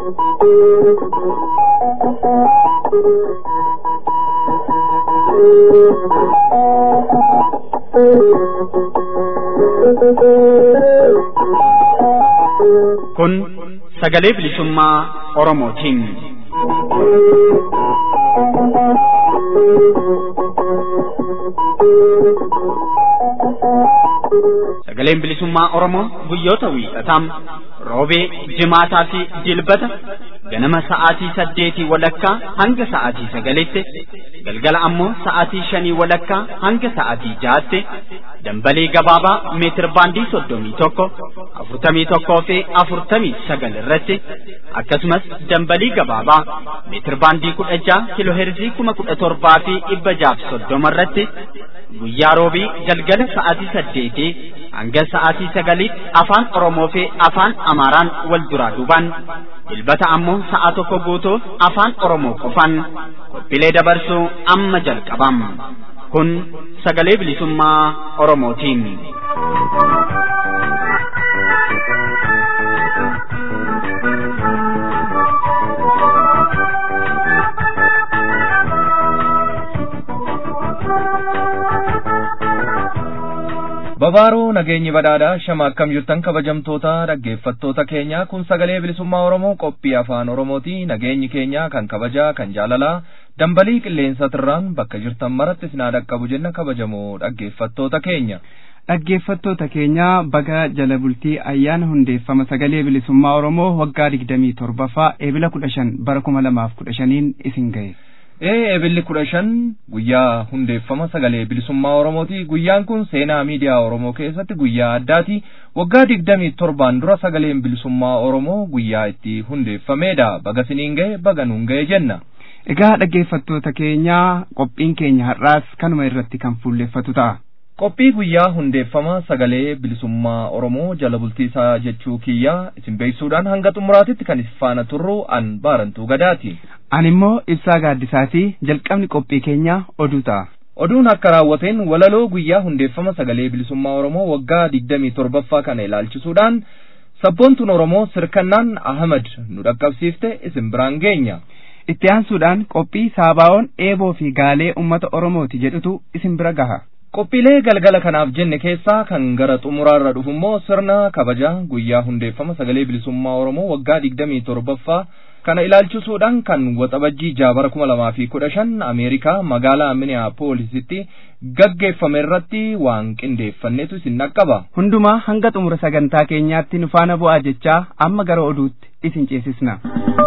Kun sagalee bilisummaa Oromootiin. Sagaleen bilisummaa Oromoo guyyoota wiixataa roobee, jimaataa fi dilbata ganama sa'aatii saddeetii walakkaa hanga sa'aatii sagalitti galgala ammoo sa'aatii shanii walakkaa hanga sa'aatii jahaatti dambalii gabaabaa meetir baandii soddomii tokko afurtamii tokkoo fi afurtamii sagal irratti akkasumas dambalii gabaabaa meetir baandii kudha jaha kiloheerzii kuma kudha torbaa fi dhibba jaaf soddoma irratti guyyaa roobii galgala sa'aatii saddeetii hanga sa'aatii sagaliitti afaan Oromoo fi afaan Amaaraan wal duraa duubaan dilbata ammoo sa'a tokko guutuuf afaan Oromoo qofaan qophiilee dabarsuu amma jalqabam. Kun sagalee bilisummaa Oromootiin. Babaaroo nageenyi badhaadhaa shama akkam jirtan kabajamtoota dhaggeeffattoota keenya kun sagalee bilisummaa Oromoo qophii afaan Oromooti nageenyi keenya kan kabajaa kan jaalalaa dambalii qilleensaatirraan bakka jirtan maratti isin haa dhaqqabu jenna kabajamoo dhaggeeffattoota keenya. Dhaggeeffattoota keenya baga jala bultii ayyaana hundeeffama sagalee bilisummaa Oromoo waggaa digdamii torbaffaa eebila kudha shan bara kuma lamaaf kudha shaniin isin ga'e. Ee eebilli kudha shan guyyaa hundeeffama sagalee bilisummaa Oromooti. Guyyaan kun seenaa miidiyaa Oromoo keessatti guyyaa addaati. Waggaa digdamii torbaan dura sagaleen bilisummaa Oromoo guyyaa itti hundeeffameedha. Baga siniin ga'e baga nuun ga'e jenna. Egaa dhaggeeffattoota keenya qophiin keenya har'aas kanuma irratti kan fuulleffatu ta'a. Qophii guyyaa hundeeffama sagalee bilisummaa Oromoo jala bultii isaa jechuu kiyyaa isin beeksisuudhaan hanga xumuraatitti kan isin faana turru an baarantuu gadaati. Ani immoo ibsaa gaaddisaati jalqabni qophii keenyaa oduu ta'a. Oduun akka raawwateen walaloo guyyaa hundeeffama sagalee bilisummaa Oromoo waggaa digdamii torbaffaa kana ilaalchisuudhaan sabboontuun Oromoo sirkannaan Ahmad nu dhaqqabsiifte isin biraan geenya. Itti aansuudhaan qophii saabaa'oon eeboo fi gaalee uummata Oromooti jedhutu isin bira gaha. Qophiilee galgala kanaaf jenne keessaa kan gara xumuraarra dhufu immoo sirna kabaja guyyaa hundeeffama sagalee bilisummaa Oromoo waggaa digdamii torbaffaa kana ilaalchisuudhaan kan waxabajjii jaabara kuma lamaa fi kudha shan Ameerikaa magaalaa Minneapoolisitti gaggeeffame irratti waan qindeeffannetu isin dhaqqaba. Hundumaa hanga xumura sagantaa keenyaatti nu faana bu'aa jechaa amma gara oduutti isin ceesisna.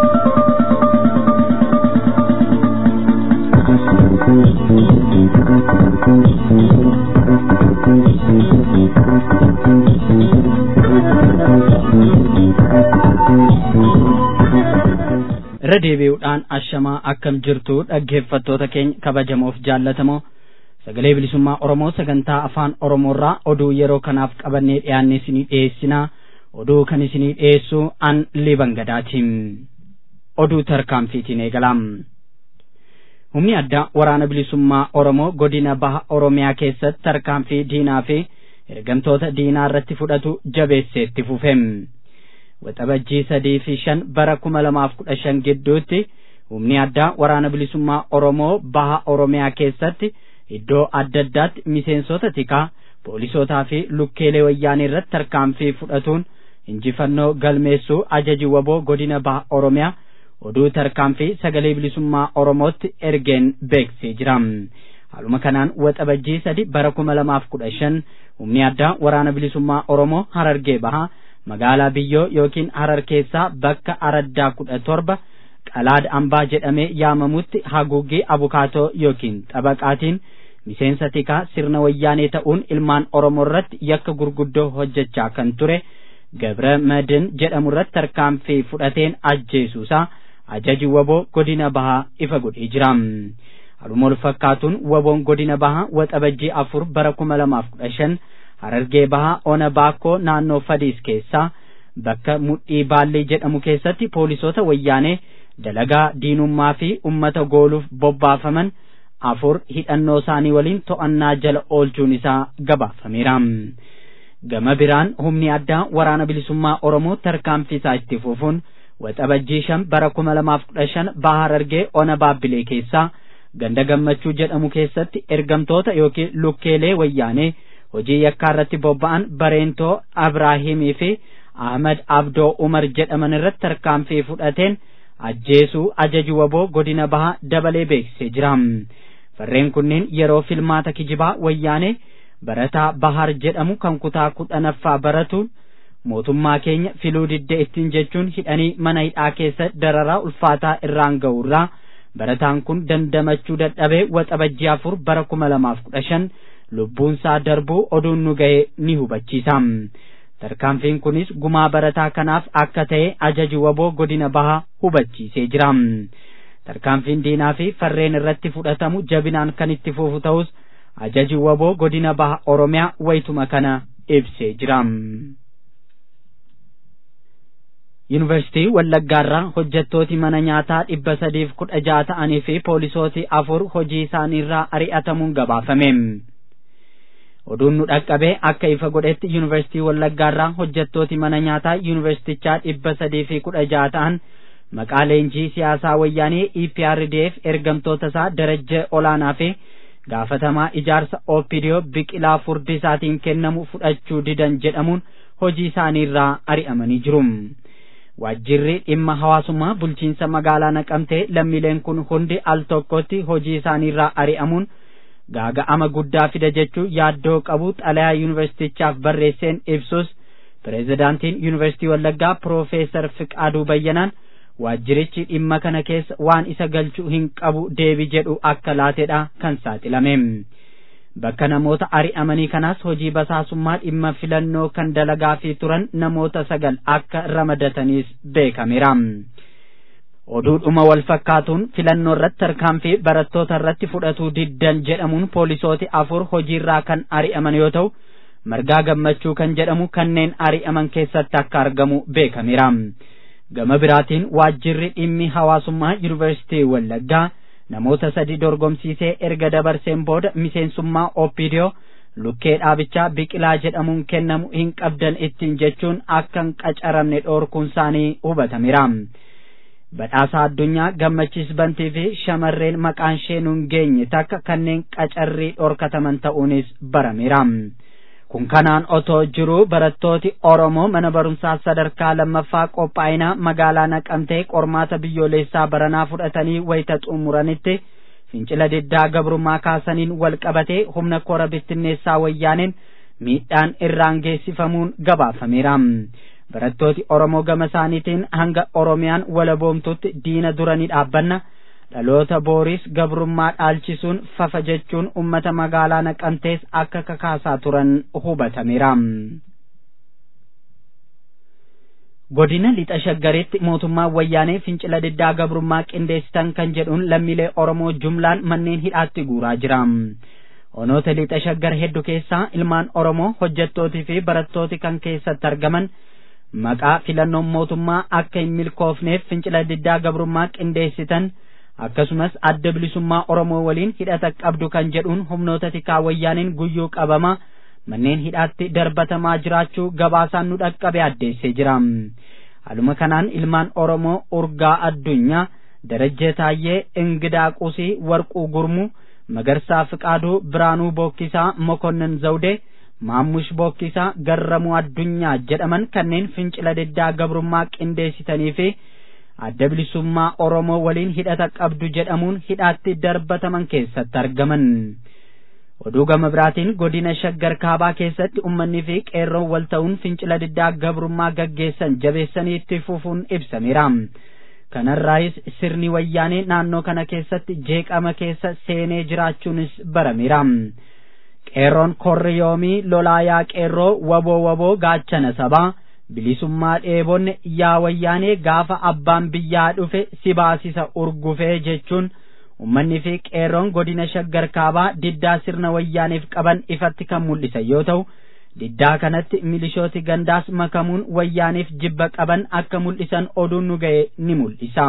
irra deebi'uudhaan ashamaa akkam jirtu dhaggeeffattoota keenya kabajamoof jaallatamoo sagalee bilisummaa oromoo sagantaa afaan oromoorraa oduu yeroo kanaaf qabannee dhiyaanne isinii dhiyeessinaa oduu kan isinii dhiyeessu an liban gadaatiin oduu tarkaanfiitiin eegalaam humni addaa waraana bilisummaa oromoo godina baha oromiyaa keessatti tarkaanfii diinaa fi ergamtoota diinaa irratti fudhatu jabeesseetti fufeem. waxabajjii sadii fi shan bara kuma lamaaf kudha shan gidduutti humni addaa waraana bilisummaa oromoo baha oromiyaa keessatti iddoo adda addaatti miseensota tikaa poolisootaa fi lukkeelee wayyaanii irratti tarkaanfii fudhatuun injifannoo galmeessuu ajaji waboo godina baha oromiyaa oduu tarkaanfii sagalee bilisummaa oromootti ergeen beeksisee jira haaluma kanaan waxabajjii sadi bara kuma lamaaf kudha shan humni addaa waraana bilisummaa oromoo harargee bahaa magaalaa biyyoo yookiin harar keessaa bakka araddaa kudha torba qalaad ambaa jedhamee yaamamutti haguuggii abukaatoo yookiin xabaqaatiin miseensa tikaa sirna wayyaanee ta'uun ilmaan oromoo irratti yakka gurguddoo hojjechaa kan ture gabra madin jedhamu irratti tarkaanfii fudhateen ajjeesuusaa ajaji waboo godina bahaa ifa godhee jira haaluma wal fakkaatuun waboon godina bahaa waxabajjii afur bara kuma lamaaf kudha shan harargee bahaa ona baakkoo naannoo fadiis keessaa bakka mudhii baallee jedhamu keessatti poolisoota wayyaanee dalagaa diinummaa fi ummata gooluuf bobbaafaman afur hidhannoo isaanii waliin to'annaa jala oolchuun isaa gabaafameera. Gama biraan humni addaa waraana bilisummaa Oromoo tarkaanfii isaa itti fufuun waxabajjii shan bara kuma lamaaf kudha shan bahar argee ona baabbilee keessaa ganda gammachuu jedhamu keessatti ergamtoota yookiin lukkeelee wayyaanee hojii yakkaa irratti bobba'an bareentoo abraahimii fi ahmad abdoo umar jedhaman irratti tarkaanfii fudhateen ajjeesuu ajaju waboo godina bahaa dabalee beeksisee jira farreen kunneen yeroo filmaata kijibaa wayyaanee barataa bahar jedhamu kan kutaa kudhanaffaa baratuun mootummaa keenya filuu didde ittiin jechuun hidhanii mana hidhaa keessa dararaa ulfaataa irraan ga'urraa barataan kun dandamachuu dadhabee waxabajjii afur bara kuma lamaaf kudha shan lubbuunsaa darbuu oduun nu ga'e ni hubachiisa tarkaanfiin kunis gumaa barataa kanaaf akka ta'e ajaju waboo godina bahaa hubachiisee jira tarkaanfiin diinaa fi farreen irratti fudhatamu jabinaan kan itti fufu ta'us ajaju waboo godina baha oromiyaa waytuma kana ibsee jira. yuunivarsiitii wallaggaarraa hojjettooti mana nyaataa dhibba sadiif kudha jaha ta'anii fi poolisooti afur hojii isaaniirraa ari'atamuun gabaafame. oduun nu dhaqqabee akka ifa godhetti yuunivarsiitii wallaggaarraa hojjettooti mana nyaataa yuunivarsiitichaa dhibba sadii fi kudha jaha ta'an maqaa leenjii siyaasaa wayyaanee EPRDF ergamtoota isaa darajja olaanaa fi gaafatamaa ijaarsa OPDO biqilaa furdisaatiin kennamu fudhachuu didan jedhamuun hojii isaaniirraa ari'amanii jiru. Waajjirri dhimma hawaasummaa bulchiinsa magaalaa naqamtee lammiileen kun hundi al tokkotti hojii isaaniirraa ari'amuun gaaga'ama guddaa fida jechuun yaaddoo qabu xalayaa yuunivarsiitichaaf barreesseen ibsus pireezidaantiin yuunivarsiitii Wallaggaa Piroofeesar Fiqaaduu Bayyanaan waajjirichi dhimma kana keessa waan isa galchuu hin qabu deebii jedhu akka laateedha kan saaxilame. Bakka namoota ari'amanii kanaas hojii basaasummaa dhimma filannoo kan dalagaafii turan namoota sagal akka ramadataniis beekameera. oduudhuma wal fakkaatuun filannoo irratti tarkaanfii barattoota irratti fudhatuu diddan jedhamuun poolisooti afur hojiirraa kan ari'aman yoo ta'u margaa gammachuu kan jedhamu kanneen ari'aman keessatti akka argamu beekameera. Gama biraatiin waajjirri dhimmi hawaasummaa yuunivarsiitii Wallaggaa namoota sadi dorgomsiisee erga dabarseen booda miseensummaa OPDO lukkee dhaabichaa biqilaa jedhamuun kennamu hin qabdan ittiin jechuun akka hin qacaramne dhoorkuun isaanii hubatameera. badhaasa addunyaa gammachiis bantii fi shamarreen maqaan ishee nun geenye takka kanneen qacarrii dhorkataman ta'uunis barameera. Kun kanaan otoo jiru barattooti Oromoo mana barumsaa sadarkaa lammaffaa qophaa'inaa magaalaa naqamtee qormaata biyyoolessaa baranaa fudhatanii wayita xumuranitti fincila diddaa gabrummaa kaasaniin wal qabatee humna kora bittinneessaa wayyaaneen miidhaan irraan geessifamuun gabaafameera. barattooti Oromoo gama isaaniitiin hanga Oromiyaan walaboomtutti diina dura ni dhaabbanna dhaloota booris gabrummaa dhaalchisuun fafa jechuun ummata magaalaa naqamtees akka kakaasaa turan hubatameera. Godina lixa shaggaritti mootummaan wayyaanee fincila diddaa gabrummaa qindeessitan kan jedhuun lammiilee Oromoo jumlaan manneen hidhaatti guuraa jira. Onoota lixa shaggar hedduu keessaa ilmaan Oromoo hojjettootii fi barattooti kan keessatti argaman maqaa filannoon mootummaa akka hin milkoofneef fincila diddaa gabrummaa qindeessitan akkasumas adda bilisummaa Oromoo waliin hidhata qabdu kan jedhuun humnoota tikaa wayyaaniin guyyuu qabama manneen hidhaatti darbatamaa jiraachuu gabaasaan nu dhaqqabe addeessee jira. Haaluma kanaan ilmaan Oromoo urgaa addunyaa darajjee taayyee ingidaa qusii warquu gurmuu magarsaa fiqaaduu biraanuu bookkisaa mokonnin zawdee maammush bookkisaa garramuu addunyaa jedhaman kanneen fincila diddaa gabrummaa qindeessitanii fi adda bilisummaa Oromoo waliin hidhata qabdu jedhamuun hidhaatti darbataman keessatti argaman. Oduu gama biraatiin godina shaggar kaabaa keessatti uummanni fi qeerroon wal ta'uun fincila diddaa gabrummaa gaggeessan jabeessanii itti fufuun ibsameera. Kanarraayis sirni wayyaanee naannoo kana keessatti jeeqama keessa seenee jiraachuunis barameera. qeerroon korri yoomii lolaayaa qeerroo waboo waboo gaachana sabaa bilisummaa dheebonne yaa wayyaanee gaafa abbaan biyyaa dhufe si baasisa urgufee jechuun ummanni fi qeerroon godina shaggar kaabaa diddaa sirna wayyaaneef qaban ifatti kan mul'isan yoo ta'u diddaa kanatti milishooti gandaas makamuun wayyaaniif jibba qaban akka mul'isan oduun nu ga'e ni mul'isa.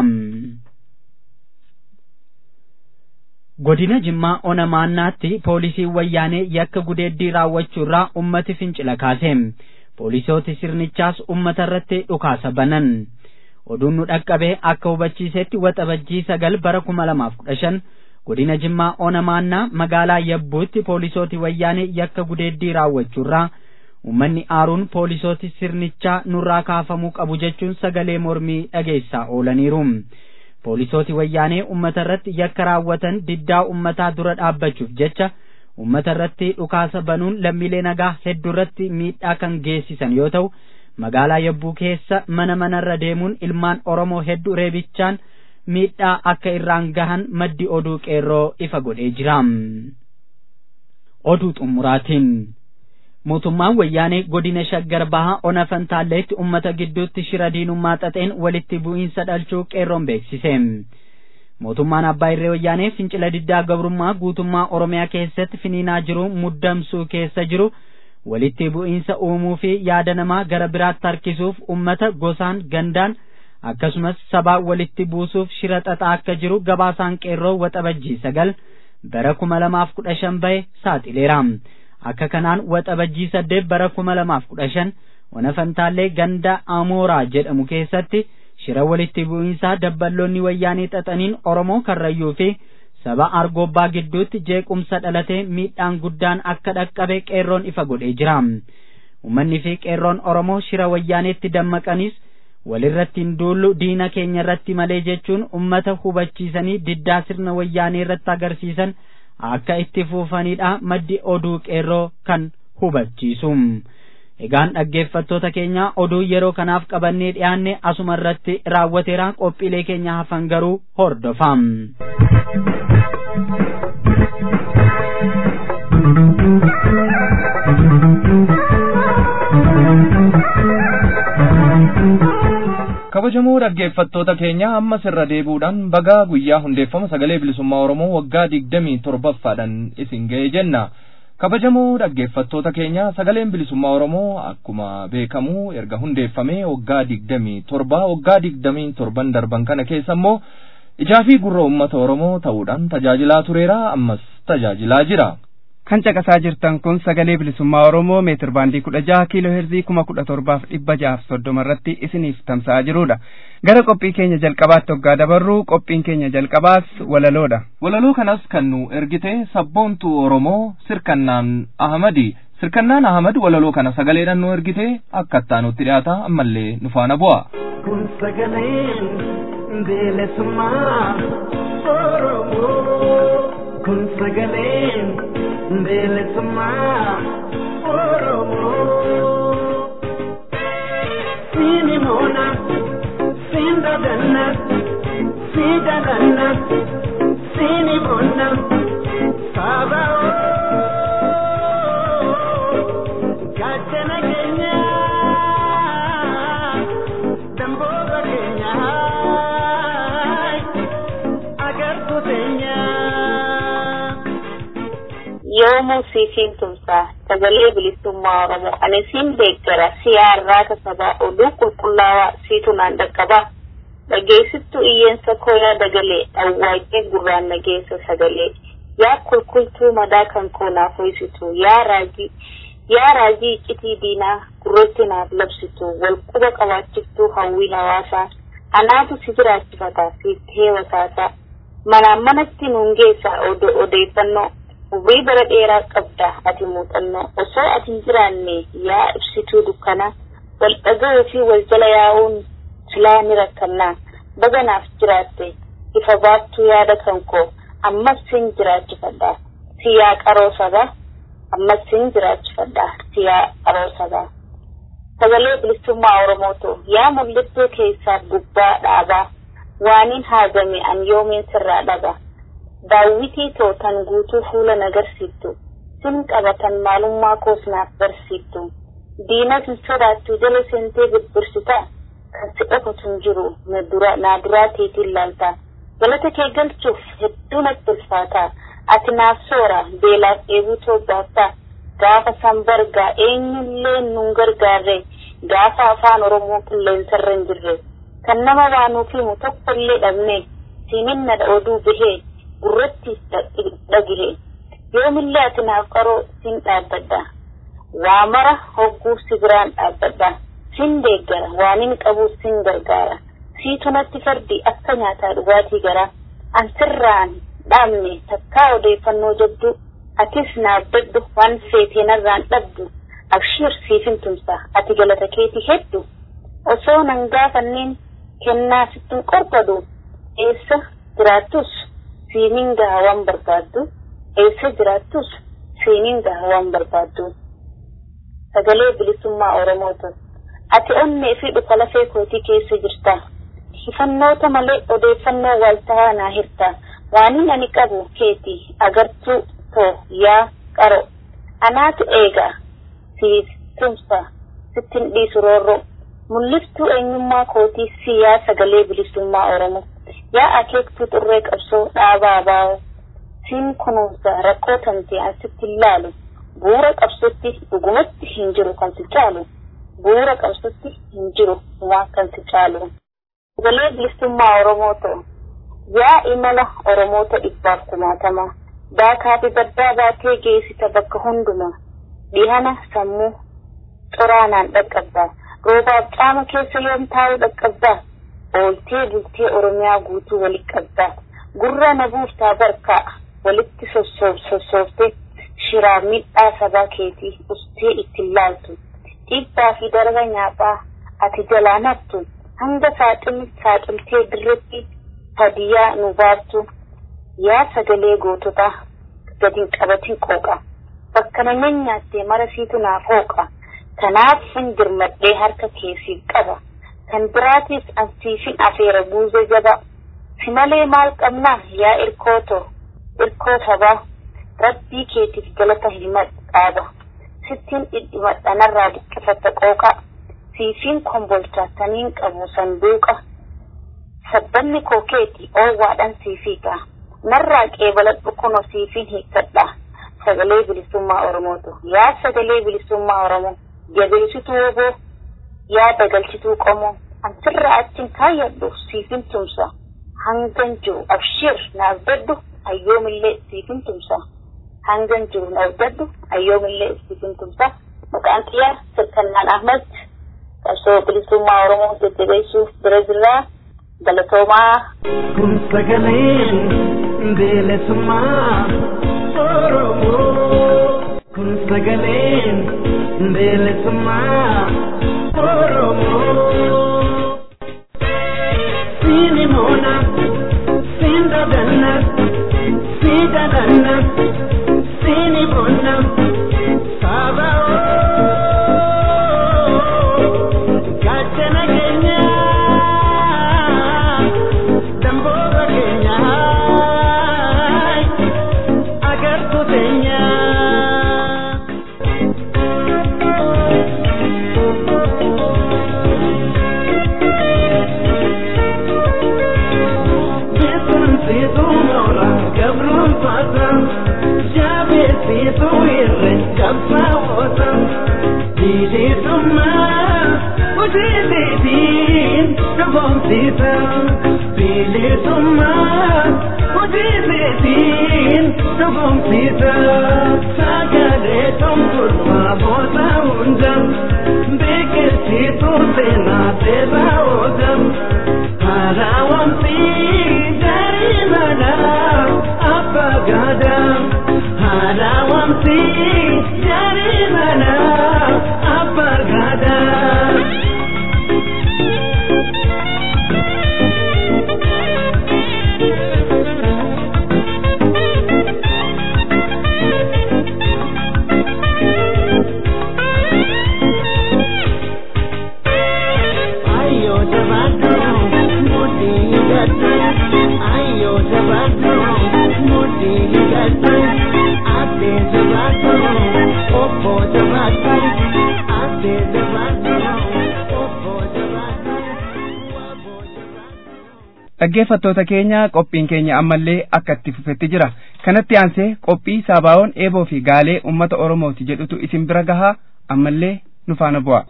godina jimmaa ona maannaatti poolisiin wayyaanee yakka gudeeddii raawwachuurraa ummati fincila kaase poolisooti sirnichaas ummata irratti dhukaasa banan oduun nu dhaqqabee akka hubachiisetti waxabajjii sagal bara kuma lamaaf kudha shan godina jimmaa onamaannaa magaalaa yabbuutti poolisooti wayyaanee yakka gudeeddii raawwachuurraa ummanni aaruun poolisooti sirnichaa nurraa kaafamuu qabu jechuun sagalee mormii dhageessaa oolaniiru poolisooti wayyaanee ummata irratti yakka raawwatan diddaa ummataa dura dhaabbachuuf jecha ummata irratti dhukaasa banuun lammiilee nagaa hedduu irratti miidhaa kan geessisan yoo ta'u magaalaa yabbuu keessa mana manarra deemuun ilmaan oromoo hedduu reebichaan miidhaa akka irraan gahan maddi oduu qeerroo ifa godhee jira oduu xumuraatiin mootummaan wayyaanee godina shaggar bahaa ona fantaalleetti ummata gidduutti shira diinummaa xaxeen walitti bu'iinsa dhalchuu qeerroon beeksise mootummaan abbaa irree wayyaanee fincila diddaa gabrummaa guutummaa oromiyaa keessatti finiinaa jiru muddamsuu keessa jiru walitti bu'iinsa uumuu fi yaada namaa gara biraatti harkisuuf ummata gosaan gandaan akkasumas sabaa walitti buusuuf shira xaxaa akka jiru gabaasaan qeerroo waxabajjii sagal bara kuma lamaaf kudha shan bahe saaxileera akka kanaan waxabajjii saddeet bara kuma lamaaf kudha shan ona fantaallee ganda amooraa jedhamu keessatti shira walitti bu'iinsaa dabballoonni wayyaanii xaxaniin oromoo karrayyuu fi saba argobbaa gidduutti jeequmsa dhalatee miidhaan guddaan akka dhaqqabe qeerroon ifa godhee jira ummanni fi qeerroon oromoo shira wayyaaneetti dammaqanis walirratti hin duullu diina keenya irratti malee jechuun ummata hubachiisanii diddaa sirna wayyaanee irratti agarsiisan akka itti fuufanidha maddi oduu qeerroo kan hubachiisu egaan dhaggeeffattoota keenya oduu yeroo kanaaf qabannee dhiyaanne asuma irratti raawwateera qophiilee keenya hafan garuu hordofaa kabajamoo dhaggeeffattoota keenya ammas irra deebuudhaan bagaa guyyaa hundeeffama sagalee bilisummaa oromoo waggaa digdamii torbaffaadhaan isin ga'e jenna kabajamoo dhaggeeffattoota keenya sagaleen bilisummaa oromoo akkuma beekamu erga hundeeffamee waggaa digdamii torba waggaa digdamii torban darban kana keessa immoo ijaa fi gurra uummata oromoo ta'uudhaan tajaajilaa tureera ammas tajaajilaa jira. kan caqasaa jirtan kun sagalee bilisummaa oromoo meetir baandii kudha jaha kiiloo heerzii kuma kudha torbaaf dhibba jahaaf soddoma irratti isiniif tamsa'aa jirudha gara qophii keenya jalqabaatti hoggaa dabarru qophiin keenya jalqabaas walaloodha walaloo kanas kan nu ergite sabboontuu oromoo sirkannaan ahamadi sirkannaan ahamad walaloo kana sagaleedhaan nu ergite akka ittaanutti dhiyaata ammallee nu faana bu'a. kun sagaleen bilisummaa oromoo kun sagaleen bilisummaa oromoo siini moona siin dadanna sii dadanna siini moona saaba gaachana keenya damboota keenya agartuu teenya. yoomuu siisiin tumsaa sagalee bilisummaa oromoo ani siin deeggara siyaarraa kasabaa oduu qulqullaawaa siitu naan dhaqqabaa dhageessittuu iyyeensa kooyaa dagalee dhawwaaqee gurraan nageessa sagalee yaa kulkultuu madaa kan koo naaf hoysitu yaa raajii yaa raajii iccitii diinaa gurratti naaf labsitu wal quba qabaachiftuu hawwiin hawaasaa anaatu si jiraachifata siif heewasaasaa manaan manatti nuun geessaa odeeffannoo Ubrii bara dheeraa qabda ati muuxannoo osoo ati hin jiraanne yaa ibsituu dukkanaa wal dhaga'uu fi wal jala yaa'uun silaa ni rakkannaa baganaaf jiraatte ifa baattuu yaada kan koo ammas sin jiraachifadha si yaa qaroo sabaa ammas sin jiraachifadha si yaa qaroo sabaa sagalee bilisummaa oromootu yaa mul'attuu keessaa gubbaa dhaabaa waaniin haagame an yoomiin sirraa dhaba. daawwitii tootan guutuu fuula nagarsiiftu sin qabatan maalummaa koos naaf barsiiftu diinas hin sodaattu jala seentee birbirsitaa kan si dhokatu hin jiru naa duraa teetiin laaltaa galata kee galchuuf hedduu natti ulfaataa ati naaf soora beelaaf dheebuu toobbaattaa gaafa san bargaa eenyullee nun gargaarre gaafa afaan oromoo qilleensarra hin jirre kan nama waanuuf himu tokkollee dhabne siininna oduu bahee gurratti dhagire yoomillee ati naaf qaroo sin dhaabbadha waa mara hogguu si biraan dhaabbadha sin deeggara waanin qabu sin gargaara siitu natti fardi akka nyaataa dhugaatii garaa ansirraan dhaabne takkaa odeeffannoo jabduu atis naaf daddu waan feetee narraan dhabdu abshiir siifin tumsa ati galata keeti heddu osoo nan gaafanneen kennaa sittin qorbadu eessa jiraattus siiniin gaha waan barbaaddu eessa jiraattus siiniin gaha waan barbaaddu sagalee bilisummaa oromoota ati onnee fi dhuka lafee kootii keessa jirta hifannoota malee odeeffannoo waaltahaa naa hirta waanin ani qabu keeti agartuu too yaa qaro anaatu eega siif tumsa sittin dhiisu roorro mul'iftuu eenyummaa kootii si yaa sagalee bilisummaa oromoo yaa akeektuu xurree qabsoo dhaabaa baa'oo siin kunuunsa rakkoo tamtee an sitti ilaalu bu'uura qabsootti dhugumatti hin jiru kan si caalu bu'uura qabsootti hin jiru waa kan si caalu sagalee bilisummaa oromoo ta'u yaa imala oromoota dhibbaaf kumaatama daakaa fi baddaa baatee geessita bakka hundumaa dhihana sammuu xoraanaan dhaqqabdaa roobaaf caama keessa yoom taa'u dhaqqabdaa ooltee bultee oromiyaa guutuu walitti qabdaa gurra na buuftaa barkaa walitti sossooftee shiraa midhaa sabaa keetii ustee ittiin laaltu dhiibbaa fi darba nyaataa ati jalaa naftu hanga saaxilli saaxiltee dirretti hadiyaa nu baattu yaa sagalee goototaa gadin qabatin qooqa bakka na nyaattee mara siitu naaf hooqa kanaaf hin dirmadhee harka keessiif qaba kan biraatiif ansiifin afeera buuzee jaba si malee maal qabna yaa irkooto irkoo sabaa rabbii keetiif galata himadhu dhaaba sittiin dhidhimadha narraa dhiqqifata qooqa siifiin kombolchaa taniin qabu sanduuqa sabbanni koo keeti oowwaadhan siifiiqa narraa qeebaladhu kuno siifiin hiikkadha sagalee bilisummaa oromootu yaa sagalee bilisummaa oromoo jabeessituu oboo yaa dagalchituu qomoo ansirraa achin kaayyadhu siifin tumsa hangan jiru abshir naaf daddu ayyoomillee siifin tumsa hangan jiru naaf daddu ayyoomillee siifin tumsa maqaan kiyyaa sirkannaan ahmad qabsoo bilisummaa oromoo jajjabeessuuf bira jirraa galatoomaa kun sagaleen bilisummaa oromoo kun sagaleen bilisummaa oromoo siini moona siin dadanna sii dadanna siini bonna saaba gaachana keenya damboora keenya agartuu teenya. Beekumsiitu moora gabruun faata jabeessitu irree qabsaa'oota bilisummaa hojiitiin dhugoomsiisa bilisummaa hojiitiin dhugoomsiisa sagalee tumturfaa boota hunda beeksisitu seenaa seeraa oola. Harawamsi dari mana apa gada Harawamsi dari mana apa gada Ayo jabatro mudi gatu Ayo jabatro mudi gatu Ate jabatro opo jabatro Ate jabatro opo jabatro Wabo jabatro dhaggeeffattoota keenya qophiin keenya ammallee akka itti fufetti jira kanatti aansee qophii saabaa'oon eeboo fi gaalee ummata oromooti jedhutu isin bira gahaa ammallee nu faana bu'a.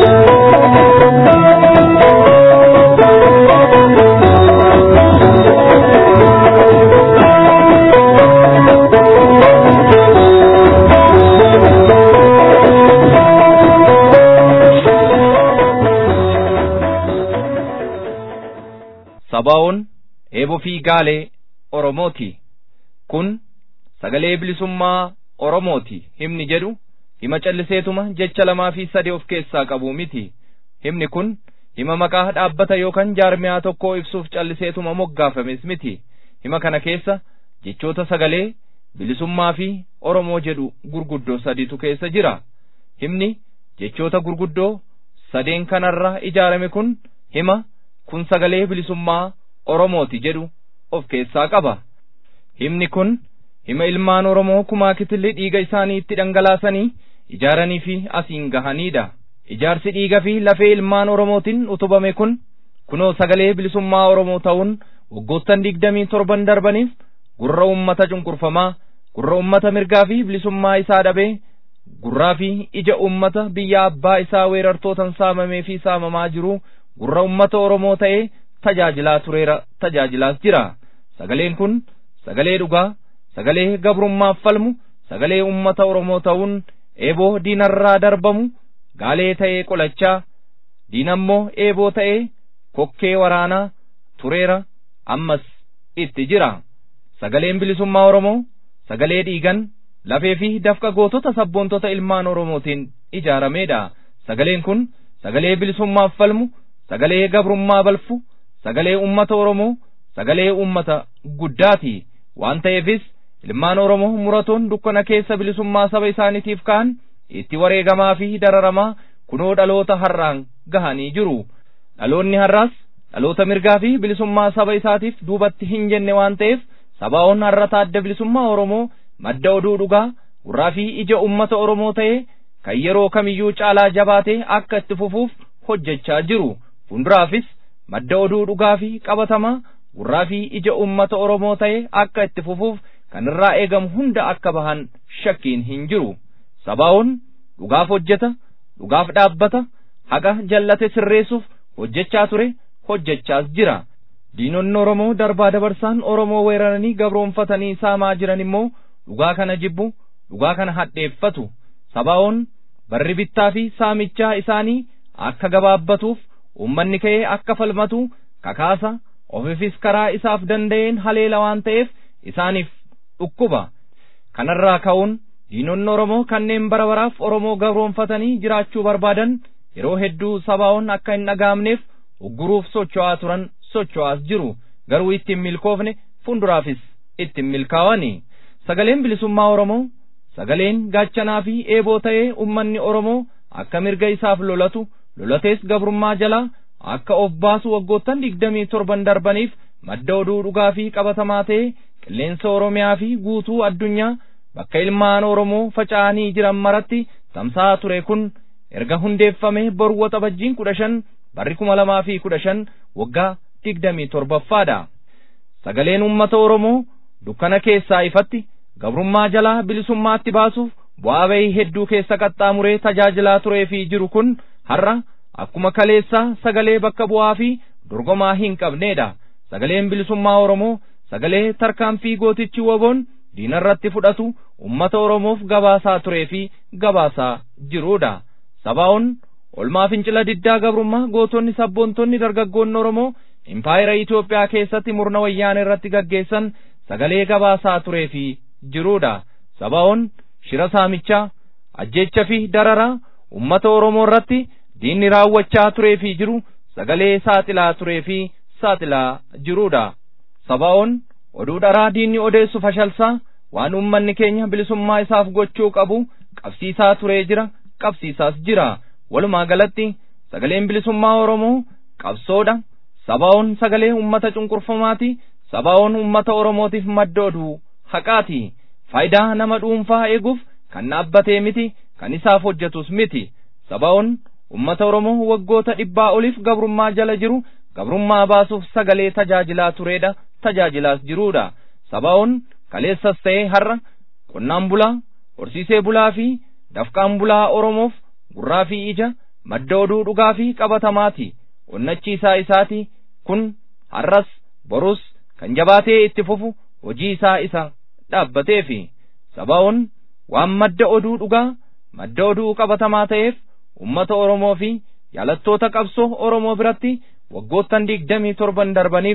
Thank you. eeboo fi gaalee Oromooti. Kun sagalee bilisummaa Oromooti himni jedhu hima calliseetuma jecha lamaa fi sadii of keessaa qabu miti. Himni kun hima maqaa dhaabbata yookaan jaarmiyaa tokkoo ibsuuf calliseetuma moggaafames miti. Hima kana keessa jechoota sagalee bilisummaa fi Oromoo jedhu gurguddoo sadiitu keessa jira. Himni jechoota gurguddoo sadeen kanarra ijaarame kun hima kun sagalee bilisummaa Oromooti jedhu of keessaa qaba. Himni kun hima ilmaan Oromoo kumaa kitilli dhiiga isaanii itti dhangalaasanii ijaaranii fi asiin gahanidha. Ijaarsi dhiiga fi lafee ilmaan Oromootiin utubame kun kunoo sagalee bilisummaa Oromoo ta'uun waggoottan digdamii torban darbaniif gurra ummata cunqurfamaa, gurra ummata mirgaa fi bilisummaa isaa dhabee, gurraa fi ija ummata biyya abbaa isaa weerartootan saamamee fi saamamaa jiru gurra ummata Oromoo ta'ee tajaajilaa tureera tajaajilaas jira. Sagaleen kun sagalee dhugaa, sagalee gabrummaaf falmu, sagalee ummata Oromoo ta'uun eeboo diinarraa darbamu, gaalee ta'ee qolachaa, diinammoo eeboo ta'ee kokkee waraanaa tureera ammas itti jira. Sagaleen bilisummaa Oromoo sagalee dhiigan lafee fi dafqa gootota sabboontota ilmaan Oromootiin ijaaramedha. Sagaleen kun sagalee bilisummaaf falmu, sagalee gabrummaa balfu, sagalee ummata Oromoo, sagalee ummata guddaati. Waan ta'eefis ilmaan Oromoo muratoon dukkana keessa bilisummaa saba isaaniitiif ka'an itti wareegamaa fi dararamaa kunoo dhaloota har'aan gahanii jiru. Dhaloonni har'aas dhaloota mirgaa fi bilisummaa saba isaatiif duubatti hin jenne waan ta'eef sabaa'oon har'ata adda bilisummaa Oromoo madda oduu dhugaa gurraa fi ija ummata Oromoo ta'ee kan yeroo kamiyyuu caalaa jabaatee akka itti fufuuf hojjechaa jiru. Fuulduraafis madda oduu dhugaa fi qabatamaa gurraa fi ija ummata Oromoo ta'ee akka itti fufuuf kan irraa eegamu hunda akka bahan shakkiin hin jiru. Sabaa'oon dhugaaf hojjeta, dhugaaf dhaabbata, haqa jallate sirreessuuf hojjechaa ture, hojjechaas jira. Diinonni Oromoo darbaa dabarsaan Oromoo weeraranii gabroonfatanii saamaa jiran immoo dhugaa kana jibbu, dhugaa kana hadheeffatu. Sabaa'oon barri bittaa fi saamichaa isaanii akka gabaabbatuuf uummanni ka'ee akka falmatu kakaasa ofiifis karaa isaaf danda'een haleela waan ta'eef isaaniif dhukkuba. Kanarraa ka'uun diinonni Oromoo kanneen bara baraaf Oromoo gabroonfatanii jiraachuu barbaadan yeroo hedduu sabaa'oon akka hin dhaga'amneef ugguruuf socho'aa turan socho'aas jiru garuu ittiin milkoofne fuulduraafis ittiin milkaa'ani. Sagaleen bilisummaa Oromoo sagaleen gaachanaa fi eeboo ta'ee ummanni Oromoo akka mirga isaaf lolatu lolatees gabrummaa jalaa akka of baasu waggoottan digdamii torban darbaniif madda oduu dhugaa fi qabatamaa ta'ee qilleensa Oromiyaa fi guutuu addunyaa bakka ilmaan Oromoo faca'anii jiran maratti tamsa'aa ture kun erga hundeeffamee boru waxabajjiin kudha shan barri kuma lamaa fi kudha shan waggaa digdamii torbaffaadha. Sagaleen uummata Oromoo dukkana keessaa ifatti gabrummaa jalaa bilisummaatti baasuuf bu'aa bahii hedduu keessa qaxxaamuree tajaajilaa turee fi jiru kun har'a akkuma kaleessaa sagalee bakka bu'aa fi dorgomaa hin qabneedha. Sagaleen bilisummaa Oromoo sagalee tarkaanfii gootichi waboon diinarratti fudhatu ummata Oromoof gabaasaa turee fi gabaasaa jiruudha. Sabaa'oon olmaa fincila diddaa gabrummaa gootonni sabboontonni dargaggoonni Oromoo impaayera Itoophiyaa keessatti murna wayyaana irratti gaggeessan sagalee gabaasaa turee fi jiruudha. Sabaa'oon shira saamichaa, ajjeecha fi dararaa ummata Oromoo irratti diinni raawwachaa turee fi jiru sagalee saaxilaa turee fi saaxilaa jiruudha. Sabaa'oon oduu dharaa diinni odeessu fashalsaa waan ummanni keenya bilisummaa isaaf gochuu qabu qabsiisaa turee jira qabsiisaas jira. Walumaa galatti sagaleen bilisummaa Oromoo qabsoodha. Sabaa'oon sagalee ummata cunqurfamaati. Sabaa'oon ummata Oromootiif madda oduu haqaati. Faayidaa nama dhuunfaa eeguuf kan dhaabbatee miti kan isaaf hojjetus miti. Sabaa'oon ummata Oromoo waggoota dhibbaa oliif gabrummaa jala jiru gabrummaa baasuuf sagalee tajaajilaa tureedha tajaajilaas jiruudha. Sabaa'oon kaleessas ta'ee har'a qonnaan bulaa, horsiisee bulaa fi dafqaan bulaa Oromoof gurraa fi ija madda oduu dhugaa fi qabatamaati. Onnachiisaa isaati kun har'as borus kan jabaatee itti fufu hojii isaa isa dhaabbateefi. Sabaa'oon waan madda oduu dhugaa madda oduu qabatamaa ta'eef ummata Oromoo fi jaalattoota qabsoo Oromoo biratti waggoottan digdamii torban darbaniif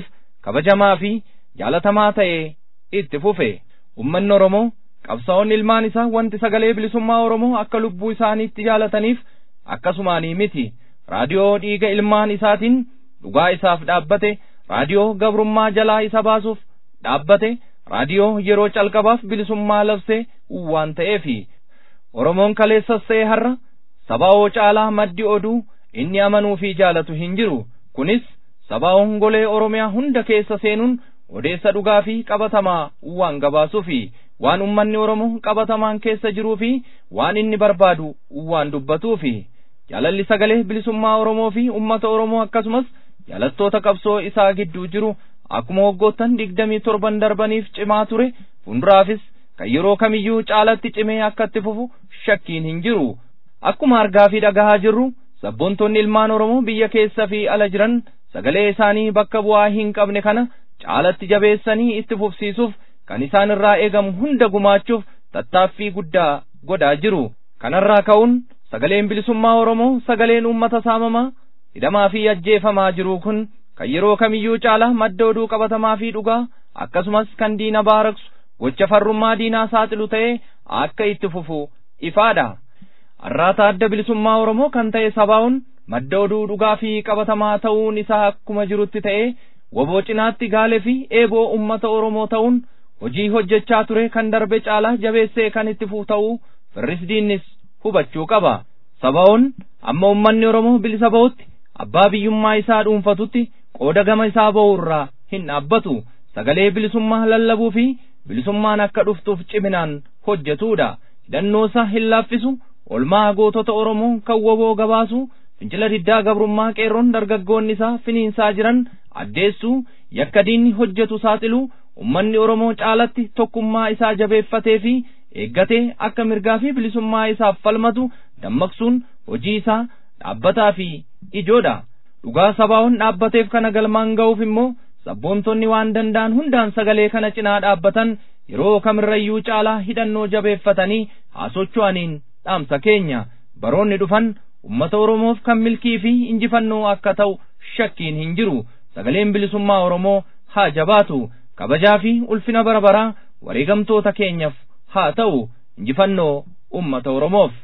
kabajamaa fi jaalatamaa ta'ee itti fufe ummanni oromoo qabsaa'onni ilmaan isaa wanti sagalee bilisummaa oromoo akka lubbuu isaaniitti jaalataniif akkasumaanii miti raadiyoo dhiiga ilmaan isaatiin dhugaa isaaf dhaabbate raadiyoo gabrummaa jalaa isa baasuuf dhaabbate raadiyoo yeroo calqabaaf bilisummaa labse waan ta'eefi oromoon kaleessas ta'e har'a sabaa'oo caalaa maddi oduu inni amanuu fi jaalatu hin jiru kunis sabaa'oon golee oromiyaa hunda keessa seenuun odeessa dhugaa fi qabatamaa waan gabaasuufi waan ummanni oromoo qabatamaan keessa jiruu fi waan inni barbaadu waan dubbatuufi jaalalli sagalee bilisummaa oromoo fi ummata oromoo akkasumas jaalattoota qabsoo isaa gidduu jiru akkuma waggoottan digdamii torban darbaniif cimaa ture fuulduraafis kan yeroo kamiyyuu caalatti cimee akka itti fufu shakkiin hin jiru akkuma argaa fi dhagahaa jirru sabboontonni ilmaan oromoo biyya keessa fi ala jiran sagalee isaanii bakka bu'aa hin qabne kana caalatti jabeessanii itti fufsiisuuf kan isaan irraa eegamu hunda gumaachuuf tattaaffii guddaa godhaa jiru kanarraa ka'uun sagaleen bilisummaa oromoo sagaleen uummata saamamaa hidhamaa fi ajjeefamaa jiru kun kan yeroo kamiyyuu caalaa madda oduu qabatamaa fi dhugaa akkasumas kan diina baaraksu gocha farrummaa diinaa saaxilu ta'ee akka itti fufu ifaadha arraata adda bilisummaa oromoo kan ta'e sabaa'uun madda oduu dhugaa fi qabatamaa ta'uun isaa akkuma jirutti ta'ee woboo cinaatti gaalee fi eeboo ummata oromoo ta'uun hojii hojjechaa ture kan darbe caalaa jabeessee kan itti fufu ta'uu firris diinnis hubachuu qaba sabaa'uun amma ummanni oromoo bilisa ba'utti abbaa biyyummaa isaa dhuunfatutti qooda gama isaa ba'u irraa hin dhaabbatu sagalee bilisummaa lallabuu fi bilisummaan akka dhuftuuf ciminaan hojjetuudha hidhannoo isaa hin laaffisu olmaa gootota oromoo kan woboo gabaasu fincila diddaa gabrummaa qeerroon dargaggoonni isaa finiinsaa jiran addeessuu yakka diinni hojjetu saaxiluu ummanni oromoo caalatti tokkummaa isaa jabeeffatee fi eeggatee akka mirgaa fi bilisummaa isaaf falmatu dammaqsuun hojii isaa dhaabbataa fi ijoodha dhugaa sabaa'oon dhaabbateef kana galmaan ga'uuf immoo sabboontonni waan danda'an hundaan sagalee kana cinaa dhaabbatan yeroo kamirrayyuu caalaa hidhannoo jabeeffatanii haa socho'aniin dhaamsa keenya baroonni dhufan ummata oromoof kan milkii fi injifannoo akka ta'u shakkiin hin jiru sagaleen bilisummaa oromoo haa jabaatu kabajaa fi ulfina bara baraa wareegamtoota keenyaaf haa ta'u injifannoo ummata oromoof.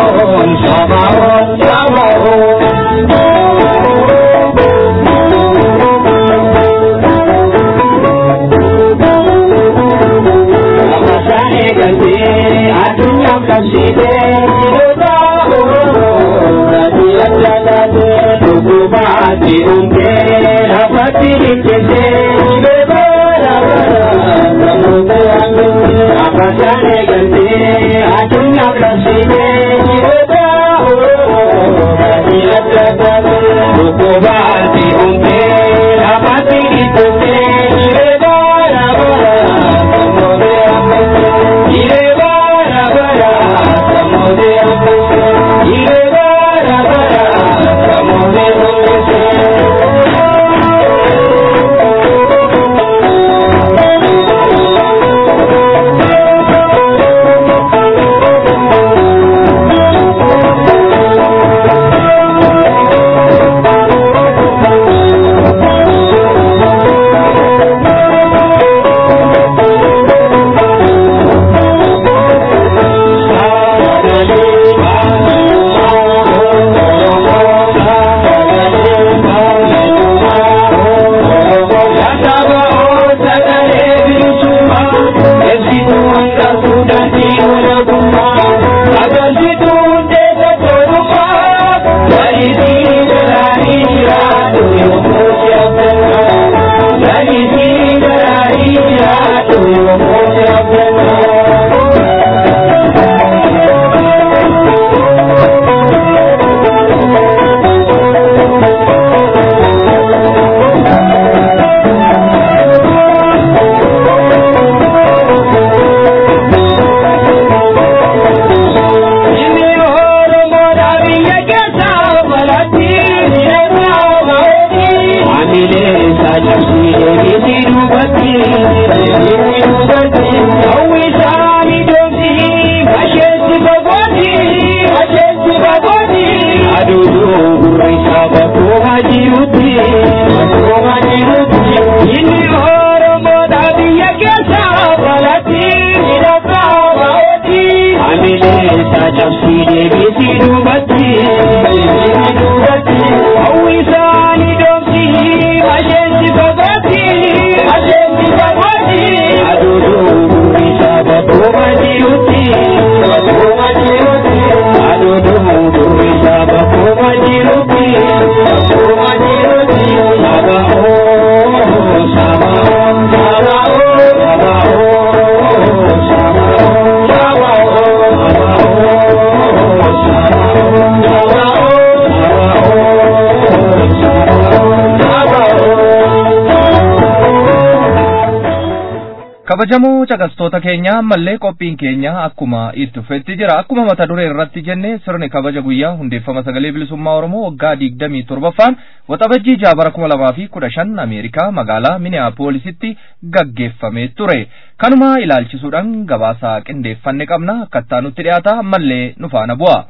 Shabbat kabajamoo caqastoota keenya ammallee qophiin keenya akkuma itti fufetti jira akkuma mata duree irratti jenne sirni kabaja guyyaa hundeeffama sagalee bilisummaa oromoo waggaa digdamii torbaffaan waxabajjii jaabara kuma lamaa fi kudha shan ameerikaa magaalaa miniyaapoolisitti gaggeeffamee ture kanuma ilaalchisuudhaan gabaasa qindeeffanne qabna akkattaa nutti dhiyaata ammallee nu faana bu'a.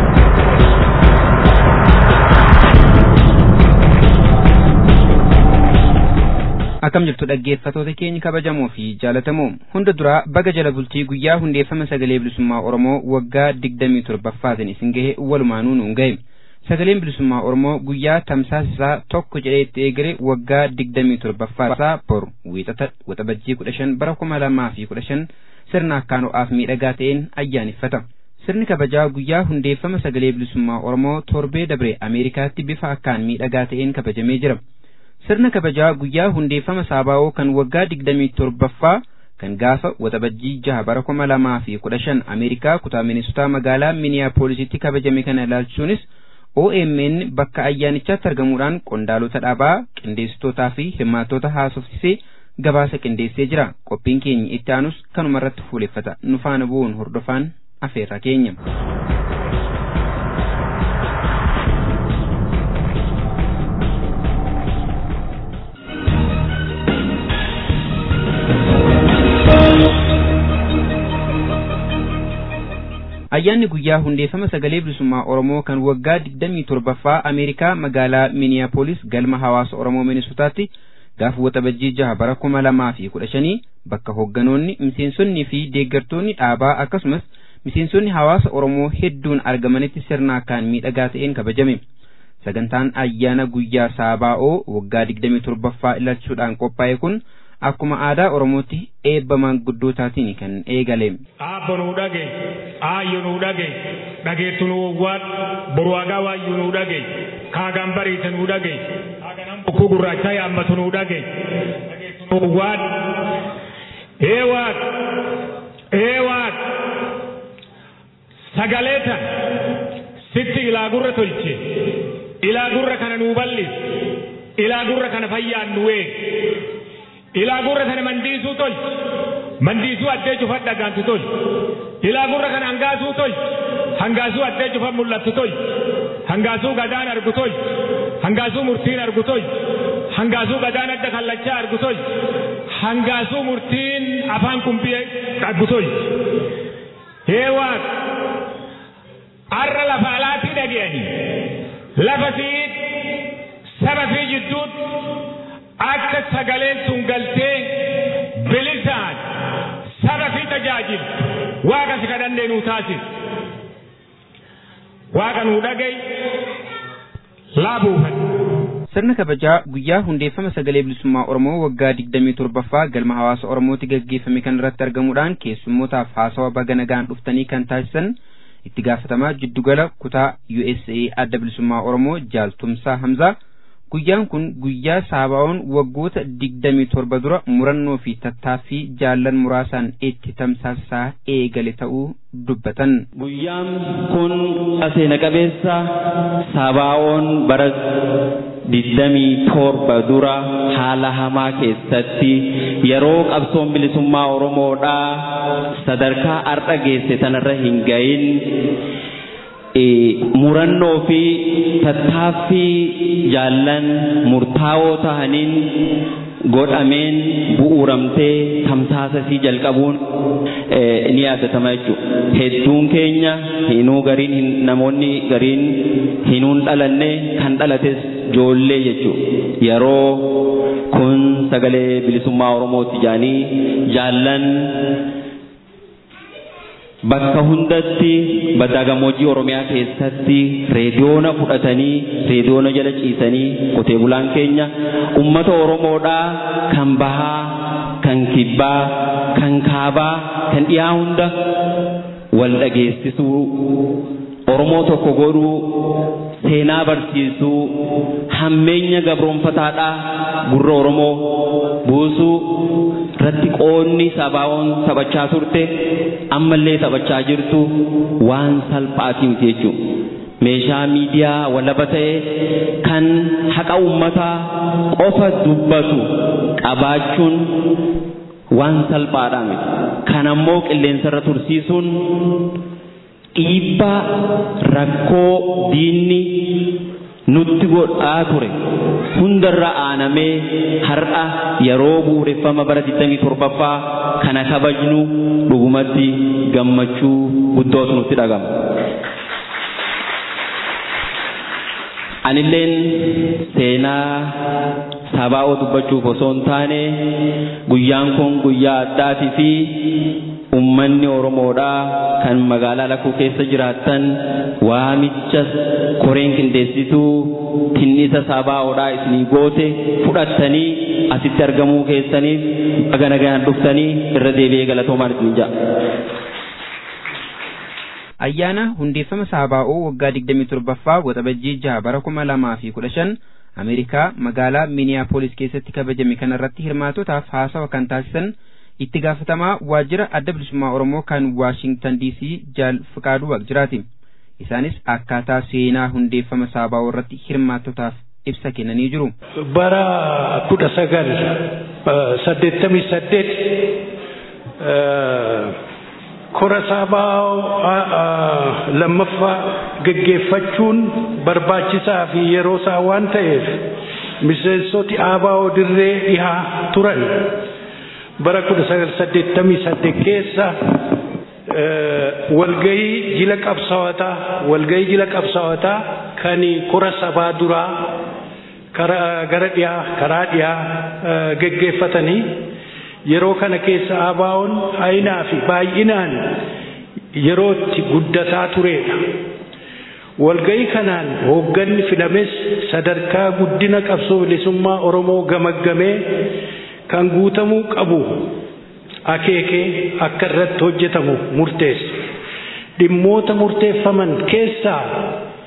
akkam jirtu dhaggeeffatoota keenya kabajamoo fi jaalatamoo hunda duraa baga jala bultii guyyaa hundeeffama sagalee bilisummaa oromoo waggaa digdamii torbaffaatiin isin gahe walumaanuu nuun gahe sagaleen bilisummaa oromoo guyyaa tamsaasisaa tokko jedhee itti eegale waggaa digdamii torbaffaasaa boru wiixata waxabajjii kudha shan bara kuma lamaa fi kudha shan sirna akkaan ho'aaf miidhagaa ta'een ayyaaneffata. Sirni kabajaa guyyaa hundeeffama sagalee bilisummaa oromoo torbee dabre Ameerikaatti bifa akkaan miidhagaa ta'een kabajamee jira. sirna kabajaa guyyaa hundeeffama saabaa'oo kan waggaa digdamii torbaffaa kan gaafa waxabajjii jaha bara kuma lamaa fi kudha shan ameerikaa kutaa minisotaa magaalaa miniyaapoolisitti kabajame kana ilaalchuunis OMN bakka ayyaanichaatti argamuudhaan qondaalota dhaabaa qindeessitootaa fi hirmaattota haasofsisee gabaasa qindeessee jira qophiin keenya itti aanus kanuma irratti fuuleffata nu faana bu'uun hordofaan afeerra keenya. ayyaanni guyyaa hundeeffama sagalee bilisummaa oromoo kan waggaa digdamii torbaffaa ameerikaa magaalaa miniyaapolis galma hawaasa oromoo minisotaatti gaafa waxabajjii jaha bara kuma lamaa fi kudha shanii bakka hoogganoonni miseensonnii fi deeggartoonni dhaabaa akkasumas miseensonni hawaasa oromoo hedduun argamanitti sirna akkaan miidhagaa ta'een kabajame sagantaan ayyaana guyyaa saabaa'oo waggaa digdamii torbaffaa ilaalchuudhaan qophaa'e kun akkuma aadaa oromootti eebba maanguddootaatiin kan eegale. Aabbo nuu dhage, aayyo nuu dhage, dhageettu nuu wawwaadhu, boru hagaa waayyuu nuu dhage, kaagaan bariise nuu dhage, bokkuu gurraachaa yaammatu nuu dhage waan ee waaq ee waaq sagalee tan sitti ilaa gurra tolche ilaa gurra kana nuu bal'is ilaa gurra kana fayyaan nu eeg ilaa gurra kana mandiisuu tolche mandiisuu addee cufan dhagaantu tolche ilaa gurra kana hangaasuu tolche hangaasuu addee cufan mul'attu tolche hangaasuu gadaan argu tolche hangaasuu murtiin argu tolche hangaasuu gadaan adda kallachaa argu tolche hangaasuu murtiin afaan kumbii argu tolche hee waaq arra lafa alaatii dhaga'anii lafa siit saba fi jidduutti akka sagaleen sun galtee bilisaan saba fi tajaajiltu waaqa si kadhannee nuu taasis waaqa nuu dhagay laabuufan. Sirna kabajaa guyyaa hundeeffama sagalee bilisummaa Oromoo waggaa digdamii torbaffaa galma hawaasa Oromootti gaggeeffame kan irratti argamuudhaan keessummootaaf haasawa baga nagaan dhuftanii kan taasisan itti gaafatamaa jiddugala kutaa USA adda bilisummaa Oromoo jaaltumsaa Hamzaa guyyaan kun guyyaa saabaa'oon waggoota digdamii torba dura murannoo fi tattaaffii jaallan muraasaan itti tamsaasaa eegale ta'uu dubbatan. Guyyaan kun seena qabeessa saabaa'oon bara digdamii torba dura haala hamaa keessatti yeroo qabsoon bilisummaa Oromoodhaa sadarkaa har'a geesse tanarra hin gahin murannoo fi tattaaffii jaallan murtaawoo tahaniin godhameen bu'uuramtee tamsaasasii jalqabuun ni yaadatama jechuudha. Hedduun keenya hinuu gariin namoonni gariin hinuun dhalanne kan dhalates ijoollee jechuudha. Yeroo kun sagalee bilisummaa Oromooti jaanii jaallan bakka hundatti baddaa gammoojjii Oromiyaa keessatti reediyoona fudhatanii reediyoona jala ciisanii qotee bulaan keenya ummata Oromoodhaa kan bahaa kan kibbaa kan kaabaa kan dhiyaa hunda wal dhageessisuu Oromoo tokko godhuu seenaa barsiisuu hammeenya gabroonfataadhaa gurra Oromoo buusuu irratti qoonni sabaa'oon taphachaa turte ammallee taphachaa jirtu waan salphaatii miti jechuudha. Meeshaa miidiyaa walaba ta'e kan haqa uummataa qofa dubbatu qabaachuun waan salphaadhaa miti. Kan ammoo qilleensarra tursiisuun dhiibbaa rakkoo diinni nutti godhaa ture hundarra aanamee har'a yeroo bu'uureffama bara 27ffaa kana kabajnu dhugumatti gammachuu guddootu nutti dhagama. Anilleen seenaa sabaa'oo dubbachuuf osoo hin taane guyyaan kun guyyaa addaatii fi ummanni Oromoodhaa kan magaalaa lakkuu keessa jiraattan waamicha koreen qindeessituu tinnisa sabaa'oodhaa isinii goote fudhattanii asitti argamuu keessaniif baga nagaan dhuftanii irra deebi'ee galatoomaan isin ja'a. Ayyaana hundeeffama saabaa'oo waggaa 27ffaa waxabajjii jaha bara 2015 Ameerikaa magaalaa Minneapolis keessatti kabajame kanarratti hirmaatotaaf haasawa kan taasisan itti gaafatamaa waajjira adda bilisummaa Oromoo kan Waashingtan DC Jaal Fiqaaduu Waaqjiraati. Isaanis akkaataa seenaa hundeeffama saabaa'oo irratti hirmaattotaaf ibsa kennanii jiru. Bara kudha sagal saddeettamii saddeet kora saabaa'oo lammaffaa geggeeffachuun barbaachisaa fi yeroo isaa waan ta'eef miseensoti aabaa'oo dirree dhihaa turan. bara kudha sagal saddeettamii saddeet keessa walgayii jila qabsaa'otaa walgayii jila qabsaa'otaa kan kora sabaa duraa gara dhiyaa karaa dhiyaa geggeeffatanii yeroo kana keessa aabaa'oon haayinaa fi baay'inaan yerootti guddataa turedha. Walgayii kanaan hoogganni filames sadarkaa guddina qabsoo bilisummaa Oromoo gamaggamee kan guutamuu qabu akeekee akka irratti hojjetamu murteesse. Dhimmoota murteeffaman keessaa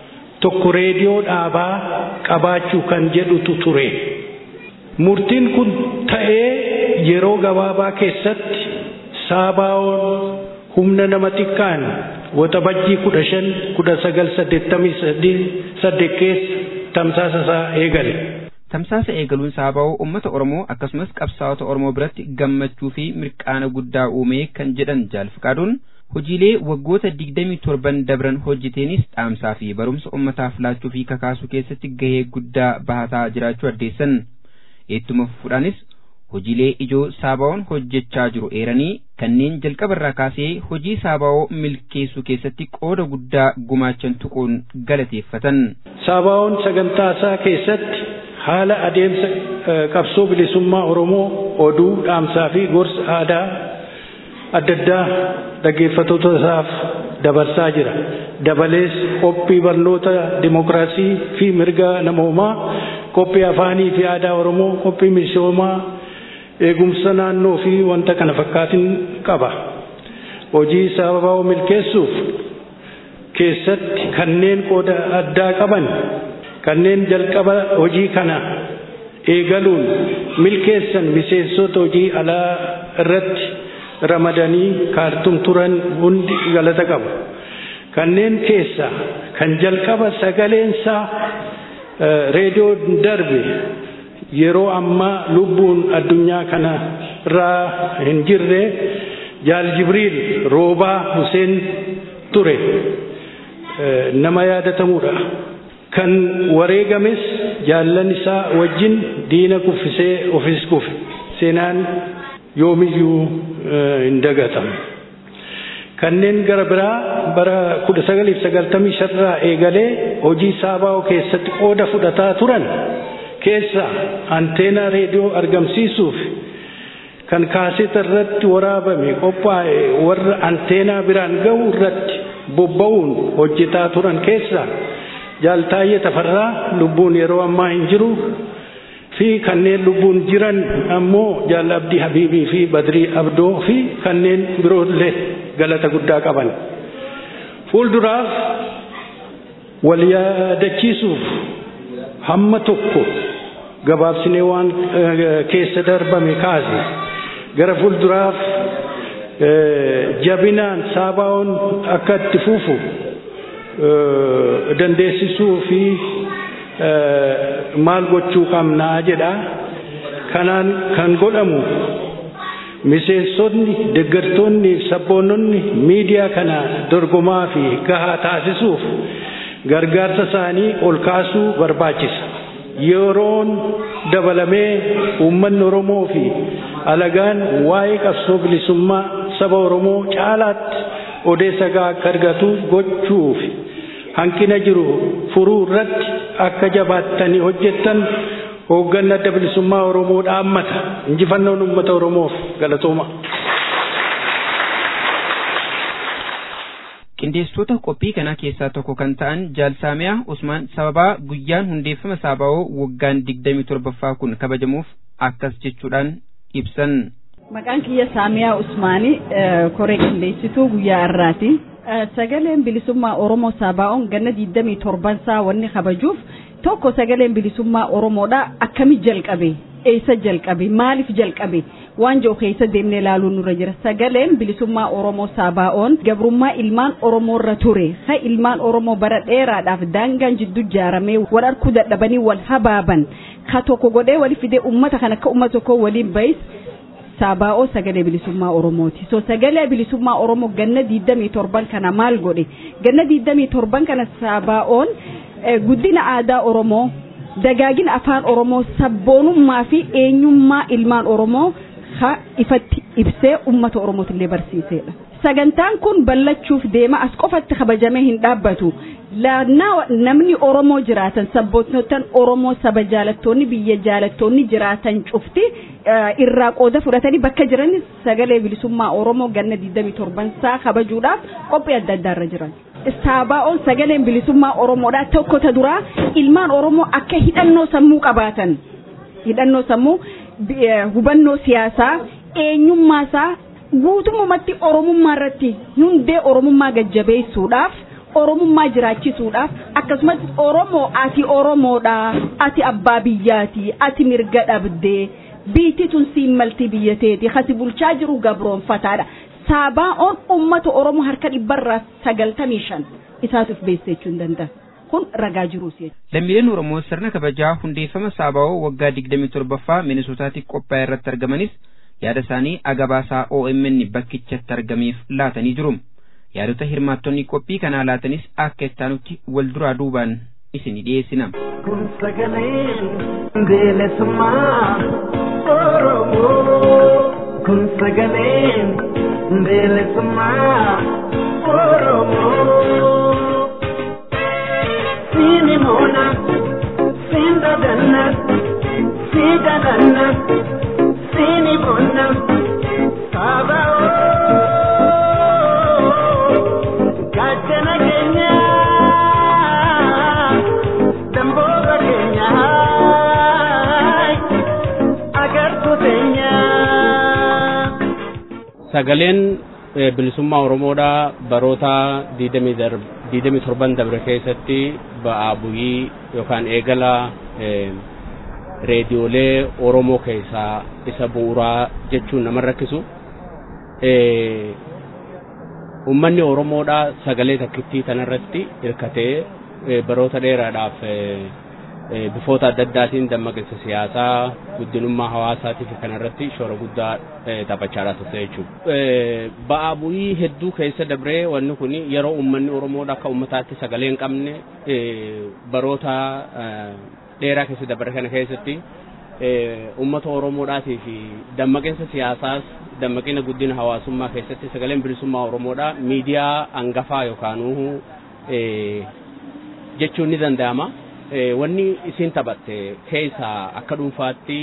tokko reediyoo dhaabaa qabaachuu kan jedhutu ture. Murtiin kun ta'ee yeroo gabaabaa keessatti saabaa'oon humna nama xiqqaan waxabajjii kudha shan kudha sagal saddeettamii saddeet keessa tamsaasa isaa eegale. Tamsaasa eegaluun saabaa'oo uummata Oromoo akkasumas qabsaa'ota Oromoo biratti gammachuu fi mirqaana guddaa uumee kan jedhan jaalfaqaaduun hojiilee waggoota digdamii torban dabran hojjeteenis dhaamsaa fi barumsa uummataaf laachuu fi kakaasuu keessatti gahee guddaa bahataa jiraachuu addeessan. Ittuma fufuudhaanis hojiilee ijoo saabaa'oon hojjechaa jiru eeranii kanneen jalqabarraa kaasee hojii saabaa'oo milkeessuu keessatti qooda guddaa gumaachan tuquun galateeffatan. Saabaa'oon sagantaa isaa keessatti haala adeemsa qabsoo bilisummaa Oromoo oduu dhaamsaa fi gorsa aadaa adda addaa dhaggeeffattoota isaaf dabarsaa jira. Dabalees qophii barnoota dimokiraasii fi mirga namoomaa, qophii afaanii fi aadaa Oromoo, qophii misoomaa, eegumsa naannoo fi wanta kana fakkaatin qaba. Hojii saabaa'oo milkeessuuf keessatti kanneen qooda addaa qaban kanneen jalqaba hojii kana eegaluun milkeessan miseensota hojii alaa irratti ramadanii kaartum turan hundi galata qabu. Kanneen keessa kan jalqaba sagaleensaa reediyoo darbe yeroo ammaa lubbuun addunyaa kana irraa hin jirre jaal jibriil roobaa Huseen ture nama yaadatamudha. kan wareegames jaallan isaa wajjin diina kuffisee ofis kufe seenaan yoomiyyuu hin dagatamu. Kanneen gara biraa bara kudha sagaliif sagaltamii shanirraa eegalee hojii saabaa'oo keessatti qooda fudhataa turan keessa anteenaa reediyoo argamsiisuuf kan kaaseta irratti waraabame qophaa'e warra anteenaa biraan ga'u irratti bobba'uun hojjetaa turan keessa jaaltaayye tafarraa lubbuun yeroo ammaa hin jiru fi kanneen lubbuun jiran ammoo jaal abdii habiibii fi badrii abdoo fi kanneen biroollee galata guddaa qaban. Fuulduraaf wal yaadachiisuuf hamma tokko gabaabsinee waan keessa darbame kaase gara fuulduraaf jabinaan saabaa'oon akka itti fufu dandeessisuu fi maal gochuu qabnaa jedha. Kanaan kan godhamu miseensonni, deeggartoonni, sabboononni miidiyaa kana dorgomaa fi gahaa taasisuuf gargaarsa isaanii ol kaasuu barbaachisa. Yeroon dabalamee uummanni Oromoo fi alagaan waa'ee qabsoo bilisummaa saba Oromoo caalaatti odeessa gahaa akka argatu gochuuf hanqina jiru furuu irratti akka jabaattanii hojjettan hoogganni adda bilisummaa Oromoo dhaammata. Injifannoon uummata Oromoof galatooma. qindeessitoota qophii kanaa keessaa tokko kan ta'an jaalsaamiyaa usmaan sababaa guyyaan hundeeffama saabaa'oo waggaan digdamii torbaffaa kun kabajamuuf akkas jechuudhaan ibsan. Maqaan kiyya Saamiyaa Usmaanii koree qindeessituu guyyaa har'aati. Sagaleen bilisummaa Oromoo Saabaa'oon ganna digdamii torbansaa wanni kabajuuf tokko sagaleen bilisummaa Oromoodha akkami jalqabe eessa jalqabe maaliif jalqabe waan jiru keessa deemnee ilaaluun nurra jira sagaleen bilisummaa Oromoo Saabaa'oon gabrummaa ilmaan Oromoo irra ture ha ilmaan Oromoo bara dheeraadhaaf daangaan jidduu ijaaramee wal arguu dadhabanii wal habaaban ka tokko godhee wali fidee ummata kan akka ummata tokkoo waliin bayis Saabaa'oo sagalee bilisummaa Oromooti. So sagalee bilisummaa Oromoo ganna digdamii torban kana maal godhe? Ganna digdamii torban kana Saabaa'oon guddina aadaa Oromoo, dagaagina afaan Oromoo, sabboonummaa fi eenyummaa ilmaan Oromoo ha ifatti ibsee uummata Oromootillee barsiisedha. Sagantaan kun ballachuuf deema as qofatti kabajamee hin dhaabbatu. Laannaa namni Oromoo jiraatan sabboonotaan Oromoo saba jaalattoonni biyya jaalattoonni jiraatan cufti irraa qooda fudhatanii bakka jiran sagalee bilisummaa Oromoo ganna 27 isaa kabajuudhaaf qophii adda addaarra jiran. Saabaa'oon sagaleen bilisummaa Oromoodhaa tokko ta duraa ilmaan Oromoo akka hidhannoo sammuu qabaatan hidhannoo sammuu hubannoo siyaasaa eenyummaasaa guutummaatti Oromummaa irratti hundee Oromummaa gajjabeessuudhaaf oromummaa jiraachisuudhaaf akkasumas oromoo ati oromoodha ati abbaa biyyaati ati mirga dhabdee biitti tun siin malti biyyateeti kasi bulchaa jiru gabroonfataadha saabaa'oon ummata oromoo harka dhibbarraa sagaltamii shan isaatuuf beessee jechuu hin danda'a kun ragaa jiruus lammiileen oromoo sirna kabajaa hundeeffama saabaa'oo waggaa digdamii torbaffaa minisootaatti qophaa'e irratti argamanis yaada isaanii agabaasaa OMN bakkichatti argameef laatanii jiru. yaadota hirmaattonni qophii kanaa laatanis akka ittaanutti wal duraa duubaan isin dhiyeessina. Kun sagaleen bilisummaa Oromoo. Kun sagaleen bilisummaa Oromoo. Siini moona, siin dadanna, sii dadanna, siini moona, saaba'oo. Gaachana keenya damboota keenya agartuu teenya. Sagaleen bilisummaa Oromoodha baroota digdamii torban dabre keessatti ba'aa bu'ii yookaan eegala reediyoolee Oromoo keessaa isa bu'uuraa jechuun nama rakkisu. Uummanni Oromoodha sagalee takkittii tanarratti hirkatee baroota dheeraadhaaf bifoota adda addaatiin dammaqinsa siyaasaa guddinummaa hawaasaatii fi kanarratti shoora guddaa taphachaadhaa turte jechuudha. Ba'aa bu'ii hedduu keessa dabree wanni kun yeroo uummanni Oromoodha akka uummataatti sagalee hin qabne baroota dheeraa keessa dabre kana keessatti uummata Oromoodhaatii fi dammaqinsa siyaasaas dammaqina guddina hawaasummaa keessatti sagaleen bilisummaa Oromoodha miidiyaa hangafaa yookaanuu jechuun ni danda'ama. Wanni isin taphatte keessaa akka dhuunfaatti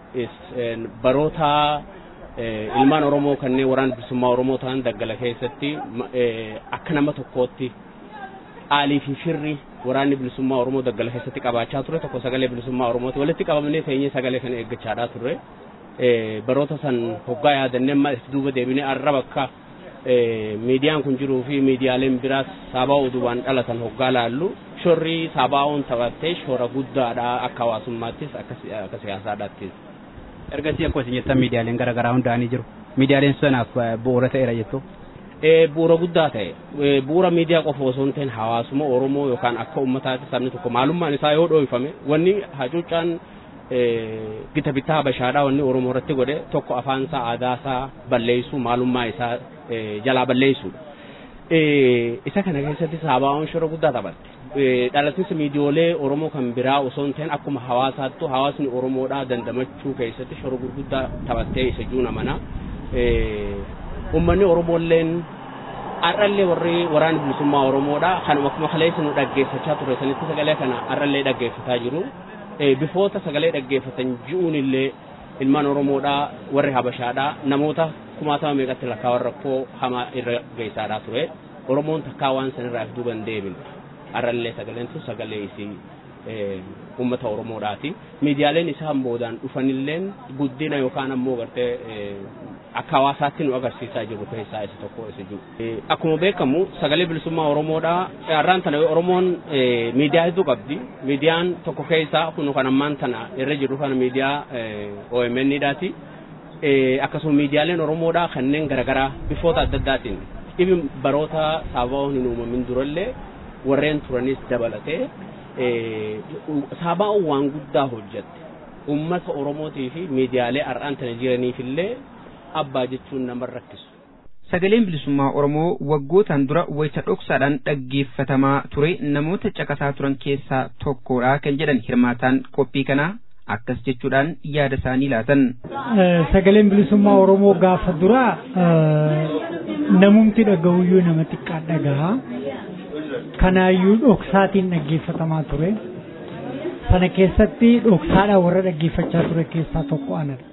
baroota ilmaan Oromoo kanneen waraana bilisummaa Oromoo ta'an daggala keessatti akka nama tokkootti aalii fi firri waraanni bilisummaa Oromoo daggala keessatti qabaachaa ture tokko sagalee bilisummaa Oromooti walitti qabamnee teenyee sagalee kana eeggachaadhaa turre. baroota san hoggaa yaadannee amma itti duuba deebinee arraba akka miidiyaan kun jiruu fi miidiyaaleen biraas saabaa oduuwaan dhalatan hoggaa laallu shorri saabaa'oon taphattee shoora guddaadha akka hawaasummaattis akka siyaasaadhaattis. Ergasii akkuma isin jettan miidiyaaleen garaagaraa hundaa'anii jiru. Miidiyaaleen sanaaf bu'uura ta'eera jettu. Bu'uura guddaa ta'e bu'uura miidiyaa qofa osoo hin ta'in hawaasuma Oromoo yookaan akka uummataatti sabni tokko maalummaan isaa yoo dhoofame wanni hacuuccaan gita bittaa habashaadhaa wanni Oromoo irratti godhe tokko afaan isaa aadaa isaa balleessuu maalummaa isaa jalaa balleessuudha. Isa kana keessatti saabaa'oon shoora guddaa taphatte. Dhalatinsi miidiyoolee Oromoo kan biraa osoo hin ta'in akkuma hawaasaattu hawaasni Oromoodhaa dandamachuu keessatti shoora gurguddaa taphattee isa juuna mana. Uummanni Oromoolleen har'allee warri waraana bilisummaa Oromoodhaa kanuma akkuma kaleessa nu dhaggeeffachaa ture sanitti sagalee kana har'allee dhaggeeffataa jiru. bifoota sagalee dhaggeeffatan ji'uun illee ilmaan Oromoodhaa warri Habashaadhaa namoota kumaatama meeqatti lakkaawwan rakkoo hamaa irra geessaadhaa ture. Oromoon takkaa waan sanirraa if duuban deebin. Har'allee sagaleen sun sagalee isii uummata Oromoodhaati. Miidiyaaleen isaan boodaan dhufanilleen guddina yookaan ammoo gartee akka hawaasaatti nu agarsiisaa jiru keessaa isa tokko isa jiru. Akkuma beekamu sagalee bilisummaa Oromoodhaa har'aan tana Oromoon miidiyaa hedduu qabdi. Miidiyaan tokko keessaa kun kan ammaan tana irra jiru kana miidiyaa OMN'dhaati. Akkasuma miidiyaaleen Oromoodhaa kanneen garaagaraa bifoota adda addaatiin dhibi baroota saabaa'oon hin uumamin durallee warreen turanis dabalatee saabaa'oon waan guddaa hojjette. Uummata Oromootii fi miidiyaalee har'aan tana jiraniifillee abbaa jechuun nama rakkisu. Sagaleen bilisummaa Oromoo waggootaan dura wayita dhoksaadhaan dhaggeeffatamaa ture namoota caqasaa turan keessaa tokkodha kan jedhan hirmaataan qophii kanaa akkas jechuudhaan yaada isaanii laatan. Sagaleen bilisummaa Oromoo gaafa duraa namumti dhaga'uyyuu nama xiqqaa dhaga'a. Kanaayyuu dhoksaatiin dhaggeeffatamaa ture. Sana keessatti dhoksaadhaan warra dhaggeeffachaa ture keessaa tokko anadha.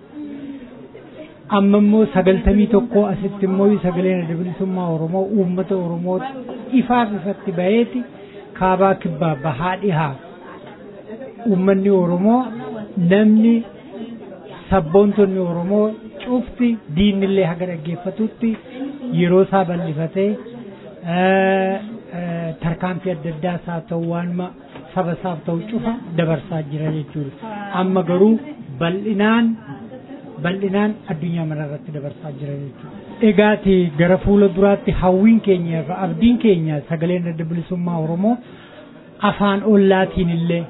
amma immoo sagaltamii tokko asitti immoo sagaleen adda bilisummaa Oromoo uummata Oromoo ifaaf ifatti baheeti kaabaa kibbaa bahaa dhihaa uummanni Oromoo namni sabboontonni Oromoo cufti diinillee haga dhaggeeffatutti yeroo isaa bal'ifatee tarkaanfii adda addaas haa ta'u waanuma saba isaaf ta'u cufa dabarsaa jira jechuudha. Amma garuu bal'inaan bal'inaan addunyaa manarratti dabarsaa jira jechuudha. Egaati gara fuula duraatti hawwiin keenya irra abdiin keenya sagaleen adda bilisummaa Oromoo afaan ollaatiin illee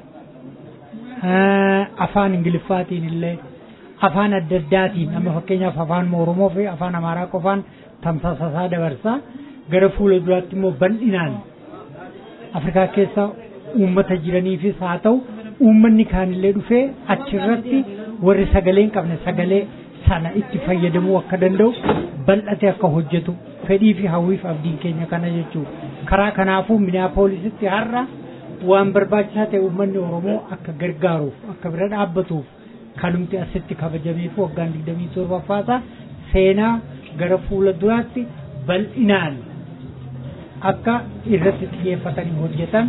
afaan ingiliffaatiin illee afaan adda addaatiin amma fakkeenyaaf afaan Oromoo fi afaan Amaaraa qofaan tamsaasasaa dabarsaa gara fuula duraatti immoo bal'inaan Afrikaa keessa uummata jiraniifis haa ta'u uummanni kaanillee dhufee achirratti warri sagalee hin qabne sagalee sana itti fayyadamuu akka danda'u bal'ate akka hojjetu fedhii fi hawwiif abdiin keenya kana jechuudha. Karaa kanaafuu miniyaapoolisitti har'a waan barbaachisaa ta'e uummanni Oromoo akka gargaaruuf akka bira dhaabbatuuf kanumti asitti kabajameef waggaan digdamii torbaffaasaa seenaa gara fuula duraatti bal'inaan akka irratti xiyyeeffatanii hojjetan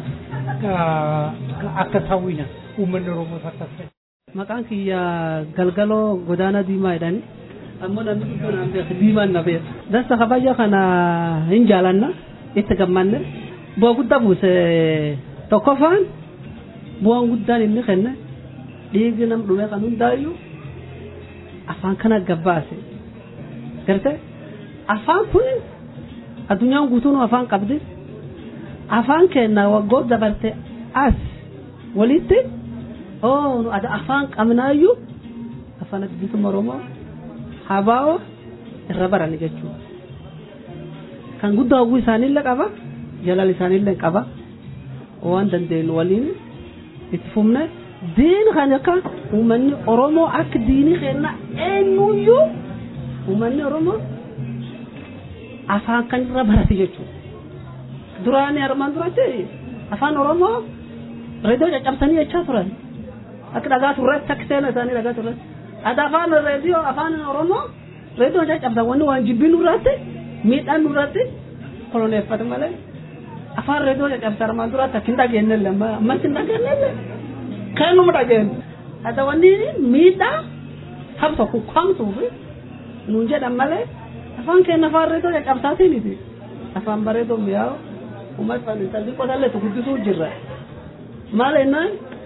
akka sawwina uummanni Oromoos akkas ta'e. Maqaan kiyya galgaloo godaana diimaa jedhani. Ammoo namni guddoo naan beeku diimaan na beeku. Dasta kabaja kana hin jaalanna itti gammanne. Bu'aa guddaa buuse tokkoffaan bu'aan guddaan inni kenne dhiigni nam dhume kan hundaayyuu afaan kana gabbaase. Garte afaan kun addunyaan guutuun afaan qabdi. Afaan kenna waggoota dabarte as walitti oo nu ada afaan qabnaayyuu afaan bilisummaa Oromoo habaa'oo irra barani jechuudha. Kan guddaa hawwii isaaniillee qaba jalal isaaniillee qaba waan dandeenyu waliin itti fufne diini kan akka uummanni Oromoo akka diinii kenna eenyuyyuu uummanni Oromoo afaan kan irra barate jechuudha. Duraanii armaan duratti afaan Oromoo reediyoo caccabsanii jechaa turan. akka dhagaa turretti akka seena isaanii dhagaa turretti. Ati afaan reediyoo afaan Oromoo reediyoo caccabsan wanni waan jibbii nurratti miidhaan nurratti koloneeffatu malee afaan reediyoo caccabsan armaan duratti akka hin dhageenyelle ammas hin dhageenyelle kan numa dhageenyu. Ati wanni miidhaa saba tokko kwamsuuf nuun jedhan malee afaan keenya afaan reediyoo caccabsaatiin afaan bareedoo mi'aawu uummata fannisa xiqqoo sallee guddisuu jirra. Maal jennaan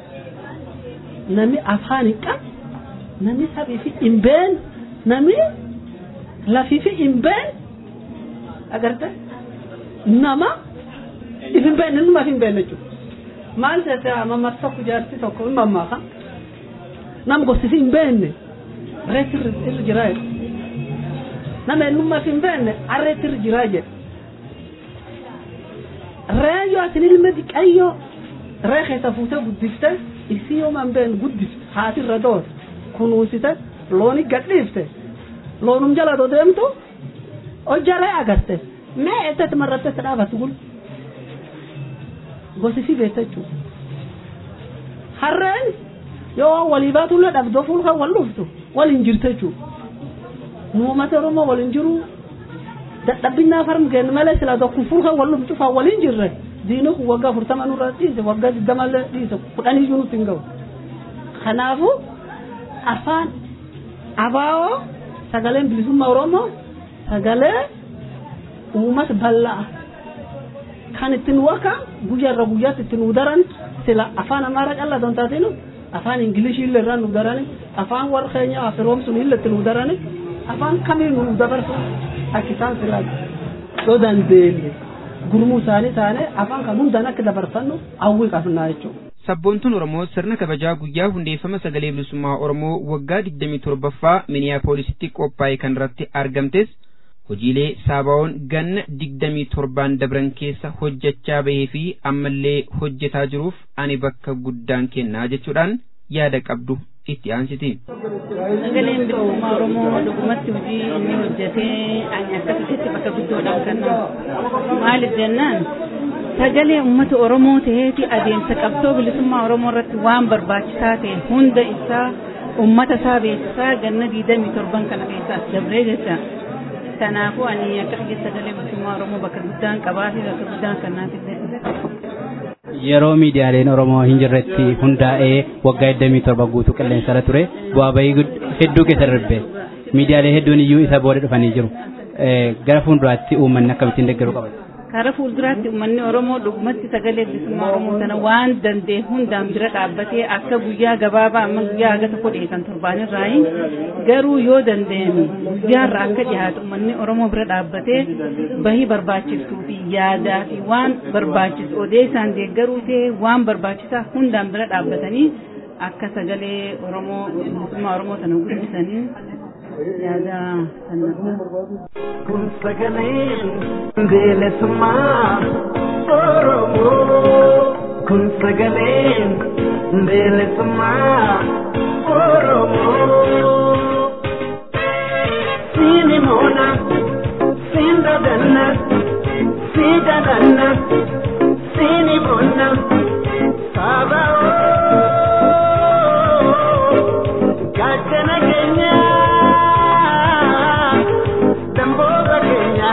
namni afaan hin qabu namni sabii fi hin beekne namni lafii fi hin beekne agarte nama if hin beekne numa hin beekne jechuudha maal ta'e mammaaksa tokko jaarsi tokko hin mammaaka nama gosti fi hin beekne reetti irra jiraa jedhu nama eenyummaa fi hin beekne arreetti irra jiraa jedhu ree yoo atin ilma diqayyoo ree keessa fuutee guddiftee isii yoo man been guddifte haati irra doote kunuunsite looni gadhiifte loonum jala doo deemtu hojjaree agarte mee eessatti marratte si dhaabatu gul gosisi beekte jechuudha. Harreen yoo walii baatullee dhabdoo fuulka wal dhuftu waliin jirte jechuudha. Nuumata Oromoo waliin jiru dadhabbinnaa farm kennu malee sila tokko fuulka wal dhuftu cufaa waliin jirre. diinni kun waggaa afurtama nurra dhiise waggaa digdamallee dhiise kudhan iyyuu nutti hin gahu. Kanaafuu afaan abaa'oo sagaleen bilisummaa Oromoo sagalee uummata bal'aa kan ittiin waka guyyaarra guyyaatti ittiin nu daran sila afaan amaaraa callaa don taatinu afaan ingilishii illee irraa nu darani afaan warra keenya afiroomsun illee itti nu darani afaan kamii nu dabarsu akka isaan sila yoo dandeenye. gurmuu isaanii taane afaan kan hundaan akka dabarfannu hawwii qabnaa jechuudha. Sabboontuun Oromoo sirna kabajaa guyyaa hundeeffama sagalee bilisummaa Oromoo waggaa 27ffaa Miniyaapoolisitti qophaa'e kan irratti argamtes hojiilee saabaa'oon ganna 27 dabran keessa hojjechaa bahee fi ammallee hojjetaa jiruuf ani bakka guddaan kennaa jechuudhaan yaada qabdu itti aansiti. Sagaleen bilisummaa Oromoo dhugumatti hojii inni hojjetee ani akkasitti bakka guddoodhaan kenna. Maaliif jennaan sagalee uummata Oromoo ta'eeti adeemsa qabsoo bilisummaa Oromoo irratti waan barbaachisaa ta'e hunda isaa uummata isaa beeksisaa ganna diidamii torban kana keessaas dabree jecha. Kanaafuu ani akka biyya sagalee bilisummaa Oromoo bakka guddaan qabaa fi bakka guddaan kennaaf yeroo miidiyaaleen Oromoo hin jirretti hundaa'ee waggaa 27 guutuu qilleensarra ture bu'aa bahii hedduu keessa darbe miidiyaalee hedduun iyyuu isa booda dhufanii jiru gara fuulduraatti uummanni akkamittiin deeggaruu qaba. Karaa fuulduraatti uummanni Oromoo dhugumatti sagalee bilisummaa Oromoo sana waan danda'e hundaan bira dhaabbatee akka guyyaa gabaabaa amma guyyaa haga tokko dhiyeessan torbaanirraa garuu yoo danda'ame guyyaarra akka dhiyaatu uummanni Oromoo bira dhaabbatee bahii barbaachistuu fi yaadaa fi waan barbaachisu odeessaan deeggaruu ta'e waan barbaachisaa hundaan bira dhaabbatanii akka sagalee Oromoo bilisummaa Oromoo sana guddisanii yaada sanarra. Kun sagalee bilisummaa Oromoo. Kun sagalee bilisummaa Oromoo. Siini moona, siin dadanna, sii dadanna, siini bonna, saaba gaachana keenya, damboota keenya,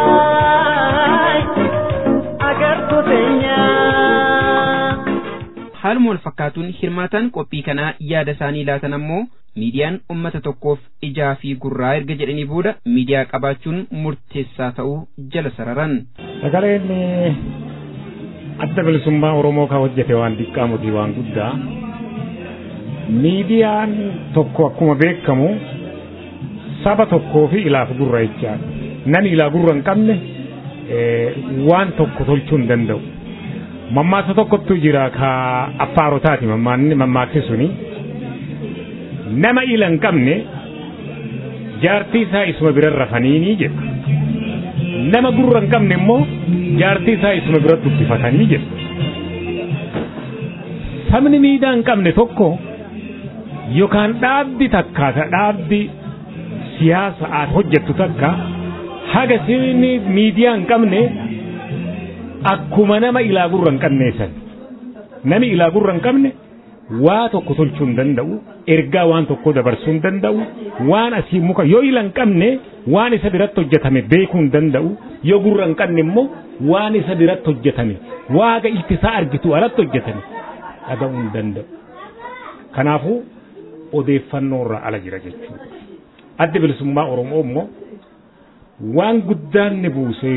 agartuu teenya. haaluma wal fakkaatuun hirmaataan qophii kanaa yaada isaanii laatan ammoo miidiyaan ummata tokkoof ijaa fi gurraa erga jedhanii booda miidiyaa qabaachuun murteessaa ta'uu jala sararan. Sagaleen adda bilisummaa Oromoo kan hojjete waan xiqqaa miti waan guddaa. Miidiyaan tokko akkuma beekamu saba tokkoo fi ilaaf gurra jechaadha. Nani ilaa gurra hin qabne waan tokko tolchuu hin danda'u. Mammaaksa tokkotu jira ka affaarotaati mammaaksi suni. Nama ila hin qabne jaartii isaa isuma bira rafaniini jedha. Nama gurra hin qabne immoo jaartii isaa isuma bira dubbifatanii jedha. Sabni miidiyaa hin qabne tokko yookaan dhaabbi takka ta dhaabbi siyaasa aat hojjettu takka haga sirni miidiyaa hin qabne akkuma nama ilaa gurra hin qabneessan. Nami ilaa gurra hin qabne waa tokko tolchuu hin danda'u ergaa waan tokko dabarsuu hin danda'u waan asii muka yoo ila hin qabne waan isa biratti hojjetame beekuu hin danda'u yoo gurra hin qabne immoo waan isa biratti hojjetame waaga iltisaa argitu alatti hojjetame dhaga'uu hin danda'u. Kanaafuu odeeffannoo irraa ala jira jechuudha. Adda bilisummaa Oromoo immoo waan guddaan ni buuse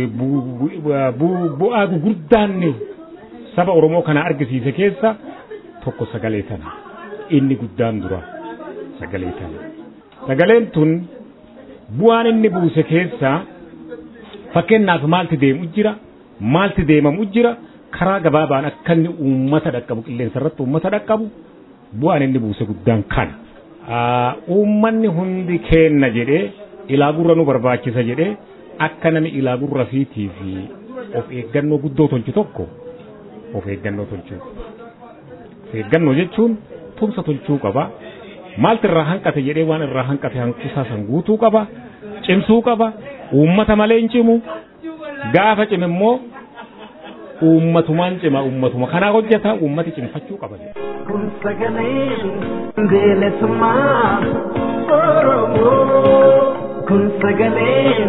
bu'aa gurguddaan ni saba Oromoo kana argisiise keessa tokko sagalee tana inni guddaan dura sagalee tana. Sagaleen tun bu'aan inni buuse keessa fakkeenyaaf maalti deemu jira maalti deemamu jira karaa gabaabaan akka inni uummata dhaqqabu qilleensa irratti uummata dhaqqabu bu'aan inni buuse guddaan kana. Uummanni hundi keenna jedhee ilaa gurra nu barbaachisa jedhee akka nami ilaa gurra fiitii fi of eeggannoo guddoo tolchu tokko of eeggannoo tolchuu of eeggannoo jechuun tumsa tolchuu qaba maalti irraa hanqate jedhee waan irraa hanqate hanqisaa san guutuu qaba cimsuu qaba uummata malee hin cimu gaafa cime immoo uummatumaan cima uummatuma kanaa hojjeta uummati cimfachuu qaba. Kun sagalee bilisummaa Oromoo. Kun sagalee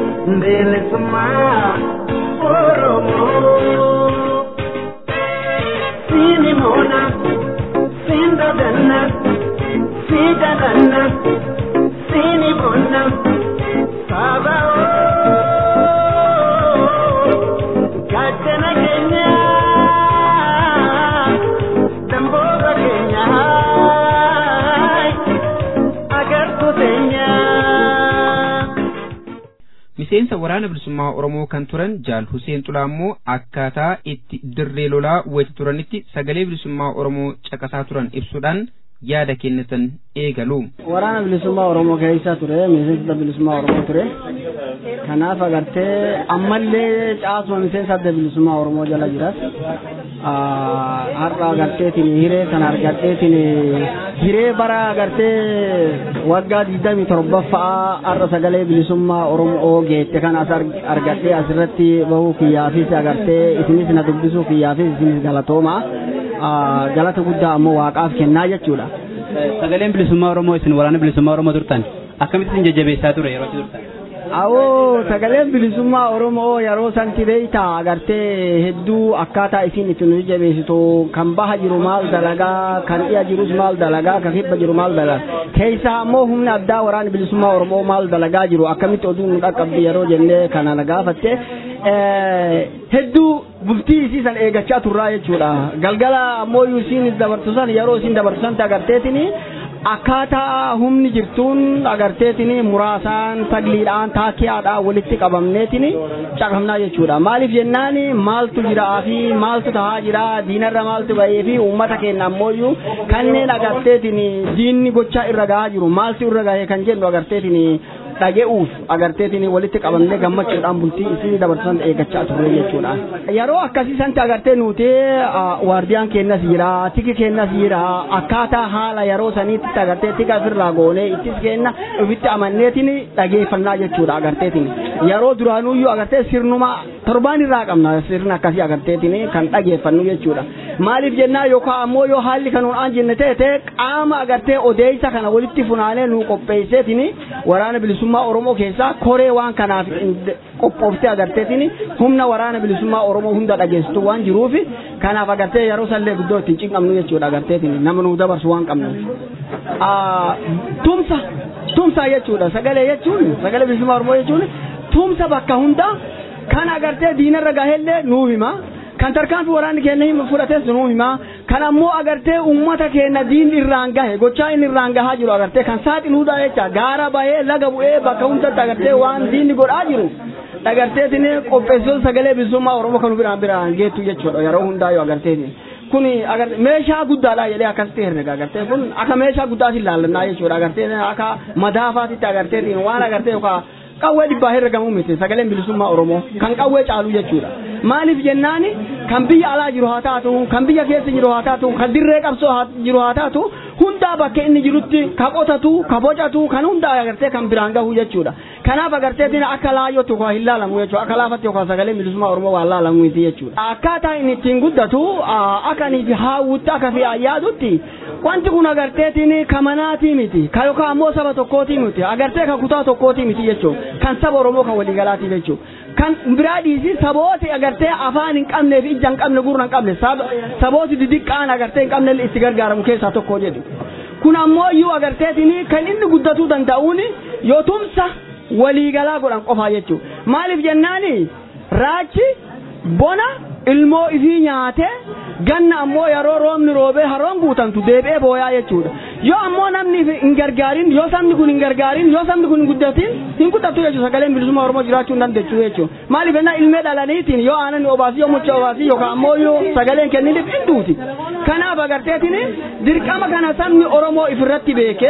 bilisummaa Oromoo. Siini moona, siin dadanna, sii dadanna, siini bonna, saaba gaachana keenya, damboota keenya, agartuu teenya. miseensa waraana bilisummaa oromoo kan turan jaal huseen xulaa immoo akkaataa itti dirree lolaa wayita turanitti sagalee bilisummaa oromoo caqasaa turan ibsuudhaan yaada kennatan eegalu. Waraana bilisummaa oromoo keessa ture miseensa bilisummaa oromoo ture kanaaf agartee ammallee caasuma miseensa adda bilisummaa oromoo jala jiras har'a agarteetiin hiree kana argadheetiin hiree bara agartee waggaa digdamii torbaffaa har'a sagalee bilisummaa oromoo geette kan as argadhee asirratti bahuu kiyyaafis agartee isinis na dubbisuu kiyyaafis isinis galatooma galata guddaa ammoo waaqaaf kennaa jechuudha. Sagaleen bilisummaa Oromoo isin waraana bilisummaa Oromoo turtan akkamitti isin jajjabeessaa ture yeroo turtan? Awoo sagaleen bilisummaa Oromoo yeroo santi beeyta agartee hedduu akkaataa isin itti nu jabeessitu kan baha jiru maal dalagaa kan dhiya jirus maal dalagaa kan kibba jiru maal dalagaa keessaa ammoo humna addaa waraana bilisummaa Oromoo maal dalagaa jiru akkamitti oduu nu dhaqqabdi yeroo jennee kana na gaafatte hedduu bultii isii san eegachaa turraa jechuudha galgala ammoo isin dabartu san yeroo isin dabartu san agarteetini akkaataa humni jirtuun agarteetini muraasaan tagliidhaan taakiyaadhaan walitti qabamneetini caqafnaa jechuudha maaliif jennaan maaltu jira fi maaltu tahaa jira diinarra maaltu bahee fi uummata keenya ammoo kanneen agarteetini diinni gochaa irra gahaa jiru maaltu irra gahee kan jennu agarteetini dhage'uuf agarteetini walitti qabamnee gammachuudhaan bultii isin dabarsan eeggachaa turre jechuudha. Yeroo akkasii santi agartee nuti waardiyaan keenyas jira, tiki keenyas jira, akkaataa haala yeroo saniitti agartee tika ofirraa goonee ittis kenna ofitti amanneetini dhageeffannaa jechuudha agarteetini. Yeroo duraanuyyuu agartee sirnuma torbaan irraa qabna sirna akkasii agarteetini kan dhageeffannu jechuudha. Maaliif jennaa yookaan ammoo yoo haalli kanuun aan jenne ta'e qaama agartee odeessa kana walitti funaanee nu qopheesseetini waraana bilisummaa bilisummaa Oromoo keessaa koree waan kanaaf qophooftee agarteetiin humna waraana bilisummaa Oromoo hunda dhageessitu waan jiruuf kanaaf agartee yeroo sallee guddoo ittiin cinqabnu jechuudha agarteetiin nama nu dabarsu waan qabnuuf. Tumsa tumsa jechuudha sagalee jechuun sagalee bilisummaa Oromoo jechuun tumsa bakka hunda kan agartee diinarra gaheellee nuuf hima. kan tarkaanfi waraanni keenya fudhates nuu hima kan ammoo agartee ummata keenya diin irraan gahe gochaa inni irraan gahaa jiru agartee kan saaxiluudha jecha gaara bahee laga bu'ee bakka hundatti agartee waan diinni godhaa jiru agarteetiin qopheessitoota sagalee bilisummaa oromoo kan biraan biraan geettu jechuudha yeroo hundaa yoo agarteetiin. kun meeshaa guddaadha jedhee akkasitti herrega agartee kun akka meeshaa guddaatti ilaallannaa jechuudha agartee akka madaafaatitti agarteetiin waan agartee yookaan qawwee dhibbaa herregamuu miti sagaleen bilisummaa oromoo kan qawwee caalu jechuudha maaliif jennaani kan biyya alaa jiru haa taatu kan biyya keessa jiru haa taatu kan dirree qabsoo jiru haa taatu hundaa bakka inni jirutti ka qotatu ka bocatu kan hundaa agartee kan biraan gahu jechuudha kanaaf agarteetiin akka laayyootti yookaan hin laalamu jechuudha akka laafatti yookaan sagaleen bilisummaa oromoo waan laalamu miti jechuudha akkaataa inni ittiin guddatu akka inni haawwutti akka fi ayyaadutti wanti kun agarteetiin ka manaatii miti ka yookaan ammoo saba tokkootii miti agartee ka kutaa tokkootii miti jechuudha kan saba oromoo kan waliigalaati jechuudha kan biraa dhiisi sabooti agartee afaan hin qabnee fi ija hin qabne gurra hin qabne sabooti didiqqaan agartee hin qabne itti gargaaramu keessaa tokko jedhu kun ammoo iyyuu agarteetiin kan inni guddatuu danda'uun yoo tumsa waliigalaa godhan qofaa jechuudha maaliif jennaani raachi bona ilmoo ifii nyaatee ganna ammoo yeroo roobni roobee haroon guutamtu deebi'ee booyaa jechuudha yoo ammoo namni hin gargaarin yoo sabni kun hin gargaarin yoo sabni kun hin guddatin hin guddatu jechuudha sagaleen bilisummaa oromoo jiraachuu hin dandeessu jechuudha maaliif ennaa ilmee dhalaniitiin yoo aanan obaasii yoo mucha obaasii yookaan ammoo yoo sagaleen kenniniif hin duuti kanaaf agarteetiin dirqama kana sabni oromoo ifirratti beekee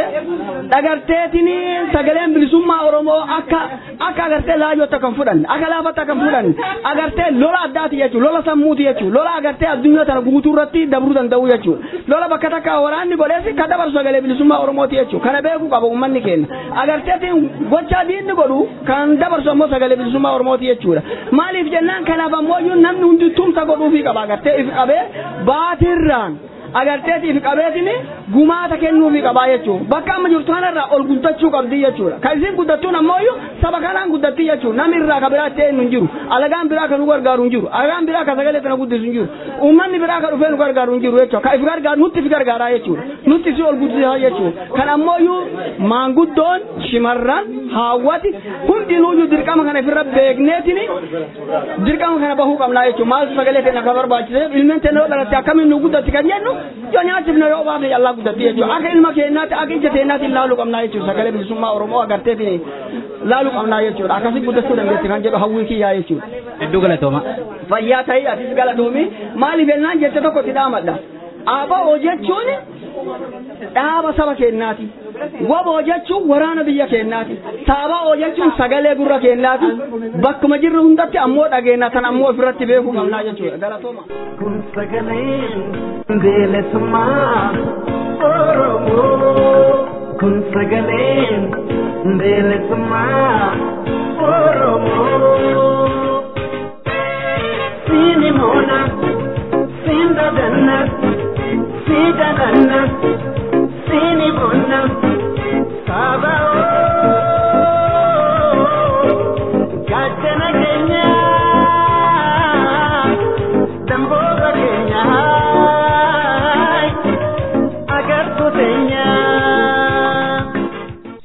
agarteetiin sagaleen bilisummaa oromoo akka akka agartee laayyootti akka hin fudhanne akka laafatti akka hin fudhanne agartee lola addaati jechuudha lola sammuuti jechuudha lola agartee addunyaa tana guutuu irratti dabruu danda'u jechuudha lola bakka takka waraanni godhees ka dabarsu sagalee bilisummaa oromooti jechuudha kana beekuu qaba uummanni keenya agarteetiin gochaa diinni godhu kan dabarsu ammoo sagalee bilisummaa oromooti jechuudha maaliif jennaan kanaaf ammoo namni hundi tumsa godhuufii qaba agartee if qabee baatirraan agarteeti if qabeetini gumaata kennuufii qabaa jechuudha bakka amma jirtu kanarraa ol guddachuu qabdi jechuudha kan isin guddattuun ammoo saba kanaan guddatti jechuudha namni irraa ka biraa ta'e hin jiru alagaan biraa kan nu gargaaru hin jiru alagaan biraa ka sagalee kana guddisu hin jiru uummanni biraa ka dhufee nu gargaaru hin jiru jechuudha ka if gargaaru nutti if gargaaraa jechuudha nutti si ol guddisaa jechuudha kan ammoo maanguddoon shimarran haawwati hundinuuyyuu dirqama kana ifirra beekneetini dirqama kana bahuu qabnaa jechuudha maal sagalee keenya akka barbaachise ilmeen teenya yoo dhalatte akkamiin nu guddatti kan jennu yoo nyaachifne yoo baafne yallaa guddatti jechuudha akka ilma keenyaatti akka ija keenyaatti laaluu qabnaa jechuudha sagalee bilisummaa oromoo agarteetiin laaluu qabnaa jechuudha akkasii guddachuu dandeetti kan jedhu hawwii kiyyaa jechuudha. Hedduu galatooma. Fayyaa ta'ee atis galatoomi maaliif ennaan jecha tokkotti dhaamadha. Aba'oo jechuun dhaaba saba keenyaati. Waboo jechuun waraana biyya keenyaati. Saaba'oo jechuun sagalee gurra keenyaati. Bakkuma jirru hundatti ammoo dhageenya tan ammoo ofirratti beekuu qabnaa jechuudha. Galatooma. Kun sagaleen bilisummaa Oromoo. Kun sagaleen bilisummaa Oromoo. Siini moona, siin dadanna, sii dadanna, siini bonna, saaba'oo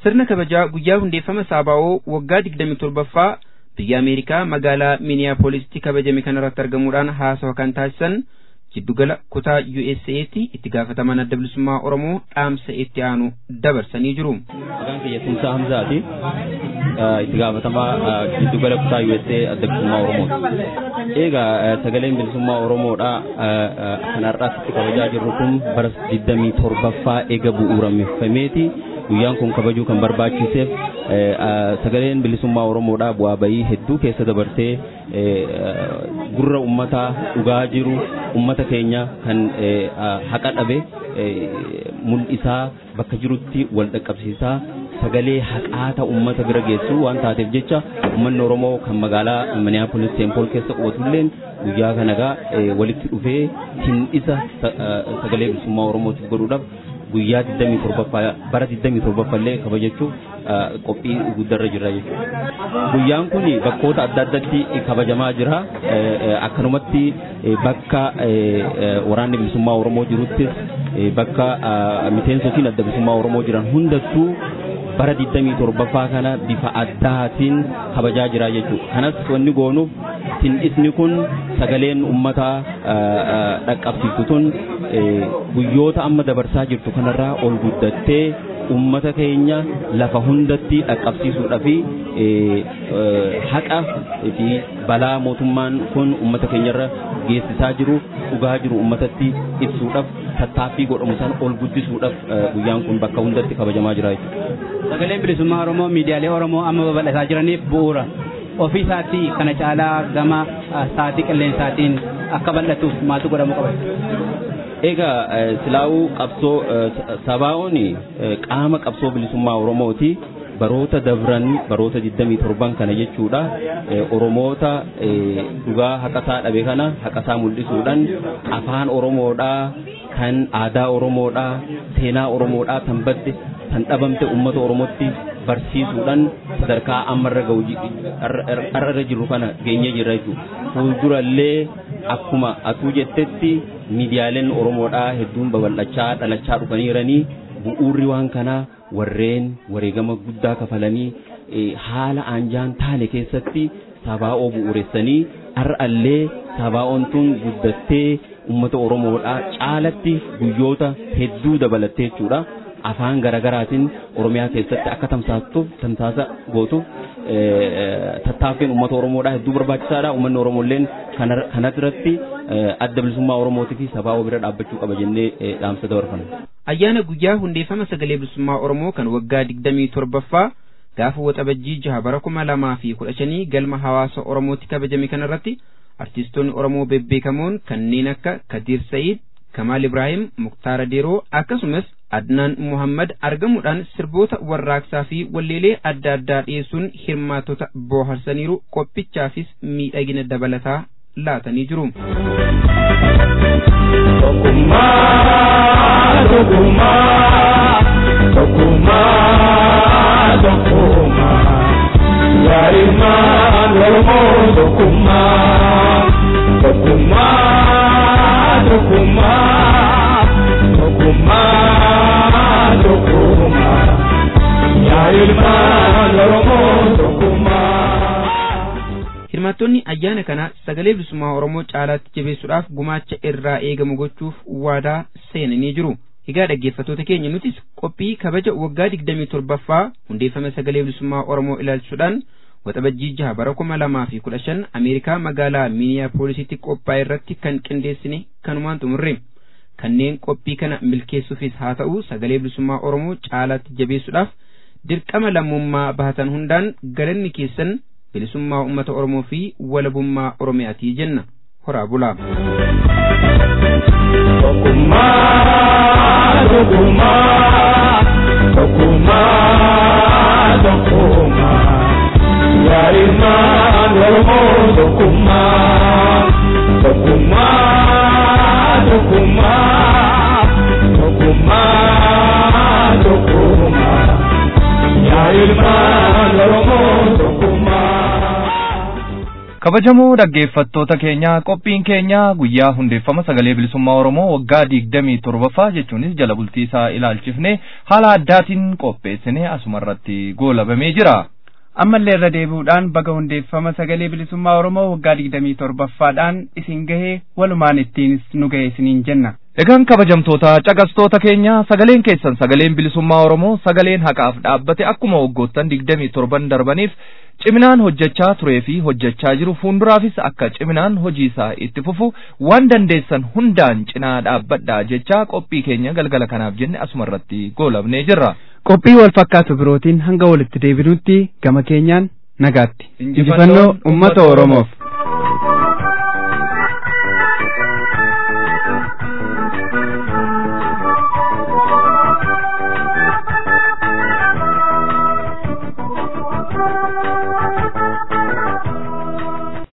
sirna kabajaa guyyaa hundeeffama saabaa'oo waggaa digdami torbaffaa biyya ameerikaa magaalaa miiniyaapoolisitti kabajame kanarratti argamuudhaan haasawa kan taasisan jiddugala kutaa USA'tti itti gaafataman adda bilisummaa Oromoo dhaamsa itti aanu dabarsanii jiru. Maqaan kiyya Tumsaa Hamzaati. Itti gaafatamaa jiddugala kutaa USA adda bilisummaa Oromooti. Egaa sagaleen bilisummaa Oromoodha kan har'aatti kabajaa jirru kun bara 27ffaa eega bu'uurameeffameeti. Guyyaan kun kabajuu kan barbaachiseef sagaleen bilisummaa Oromoodha bu'aa bayii hedduu keessa dabarsee gurra ummataa dhugaa jiru ummata keenya kan haqa dhabe mul'isaa bakka jirutti wal dhaqqabsiisaa sagalee haqaata ummata bira geessu waan taateef jecha ummanni Oromoo kan magaalaa Minneapolis Temple keessa qubatulleen guyyaa kanagaa walitti dhufee hindhisa sagalee bilisummaa Oromootiif godhuudhaaf guyyaa 27 bara 27 illee kabajachuuf qophii guddarra jira jechuudha. Guyyaan kun bakkoota adda addatti kabajamaa jira. Akkanumatti bakka waraanni bilisummaa Oromoo jiruttis bakka miseensotiin adda bilisummaa Oromoo jiran hundattuu bara 27ffaa kana bifa addaatiin kabajaa jira jechuudha. Kanas wanni goonuuf hindhisni kun sagaleen uummataa dhaqqabsiiftu tun guyyoota amma dabarsaa jirtu kanarraa ol guddattee ummata keenya lafa hundatti dhaqqabsiisuudhaa fi haqa fi balaa mootummaan kun ummata keenyarra geessisaa jiru dhugaa jiru ummatatti ibsuudhaaf tattaaffii godhamu san ol guddisuudhaaf guyyaan kun bakka hundatti kabajamaa jira jechuudha. Sagaleen bilisummaa Oromoo miidiyaalee Oromoo amma babal'ataa jiraniif bu'uura. Ofii isaatii kana caalaa gama sa'aatii qilleensaatiin akka bal'atuuf maaltu godhamuu qaba? Egaa silaa'uu qabsoo sabaa'oon qaama qabsoo bilisummaa Oromooti. Baroota dabran baroota 27 kana jechuudha. Oromoota dhugaa haqasaa dhabe kana haqasaa mul'isuudhaan afaan Oromoodhaa kan aadaa Oromoodhaa seenaa Oromoodhaa tan badde tan dhabamte uummata Oromootti barsiisuudhaan sadarkaa ammarra ga'u irra jiru kana geenyee jirra jechuudha. Fuuldurallee akkuma atuu jettetti miidiyaaleen Oromoodhaa hedduun babal'achaa dhalachaa dhufaniiranii bu'uurri waan kanaa warreen wareegama guddaa kafalanii haala aanjaan taane keessatti sabaa'oo bu'uuressanii har'allee sabaa'oon tun guddattee uummata Oromoodhaa caalatti guyyoota hedduu dabalattee jechuudha. afaan garagaraatiin oromiyaa keessatti akka tamsaatuuf tamsaasa gootuuf tattaaffiin uummata oromoodhaa hedduu barbaachisaadha uummanni oromolleen kana irratti adda bilisummaa oromootii fi sabaa bira dhaabbachuu qaba jennee dhaamsa dabarfanna. Ayyaana guyyaa hundeeffama sagalee bilisummaa oromoo kan waggaa digdamii torbaffaa gaafa waxabajjii jaha bara kuma lamaa fi kudha shanii galma hawaasa oromootti kabajame kanarratti artistoonni oromoo bebbeekamoon kanneen akka Kadiir Sa'iid, Kamaal Ibrahim, Muktaara Deeroo akkasumas Adnaan Muhammad argamuudhaan sirboota warraaqsaa fi walleelee adda addaa dhiyeessuun hirmaattota booharsaniiru qophichaafis miidhagina dabalataa laatanii jiru. Hirmaattonni ayyaana kana sagalee bilisummaa Oromoo caalaatti jabeessuudhaaf gumaacha irraa eegamu gochuuf waadaa seenanii jiru. Egaa dhaggeeffattoota keenya nutis qophii kabaja waggaa digdamii torbaffaa hundeeffama sagalee bilisummaa Oromoo ilaalchuudhaan waxabajjii jaha bara kuma lamaa fi kudha shan Ameerikaa magaalaa Miiniyaapooolisitti qophaa'e irratti kan qindeessine kanumaan xumurre. Kanneen qophii kana milkeessuufis haa ta'u sagalee bilisummaa Oromoo caalaatti jabeessuudhaaf dirqama lammummaa bahatan hundaan galanni keessan bilisummaa uummata Oromoo fi walabummaa Oromiyaatii jenna. Horaa bulaa. kabajamoo dhaggeeffattoota keenya qophiin keenya guyyaa hundeeffama sagalee bilisummaa oromoo waggaa digdamii torbaffaa jechuunis jala bultii isaa ilaalchifne haala addaatiin qopheessine asumarratti goolabamee jira. ammallee irra deebi'uudhaan baga hundeeffama sagalee bilisummaa oromoo waggaa digdamii torbaffaadhaan isin gahee walumaan ittiinis nu gahe isiniin jenna. Egaan kabajamtoota caqastoota keenya sagaleen keessan sagaleen bilisummaa Oromoo sagaleen haqaaf dhaabbate akkuma waggoottan digdamii torban darbaniif ciminaan hojjechaa turee fi hojjechaa jiru fuulduraafis akka ciminaan hojii isaa itti fufu waan dandeessan hundaan cinaa dhaabbadhaa jechaa qophii keenya galgala kanaaf jenne asumarratti goolabnee jirra. Qophii wal fakkaatu birootiin hanga walitti deebinutti gama keenyaan nagaatti. Injifannoo uummata Oromoof.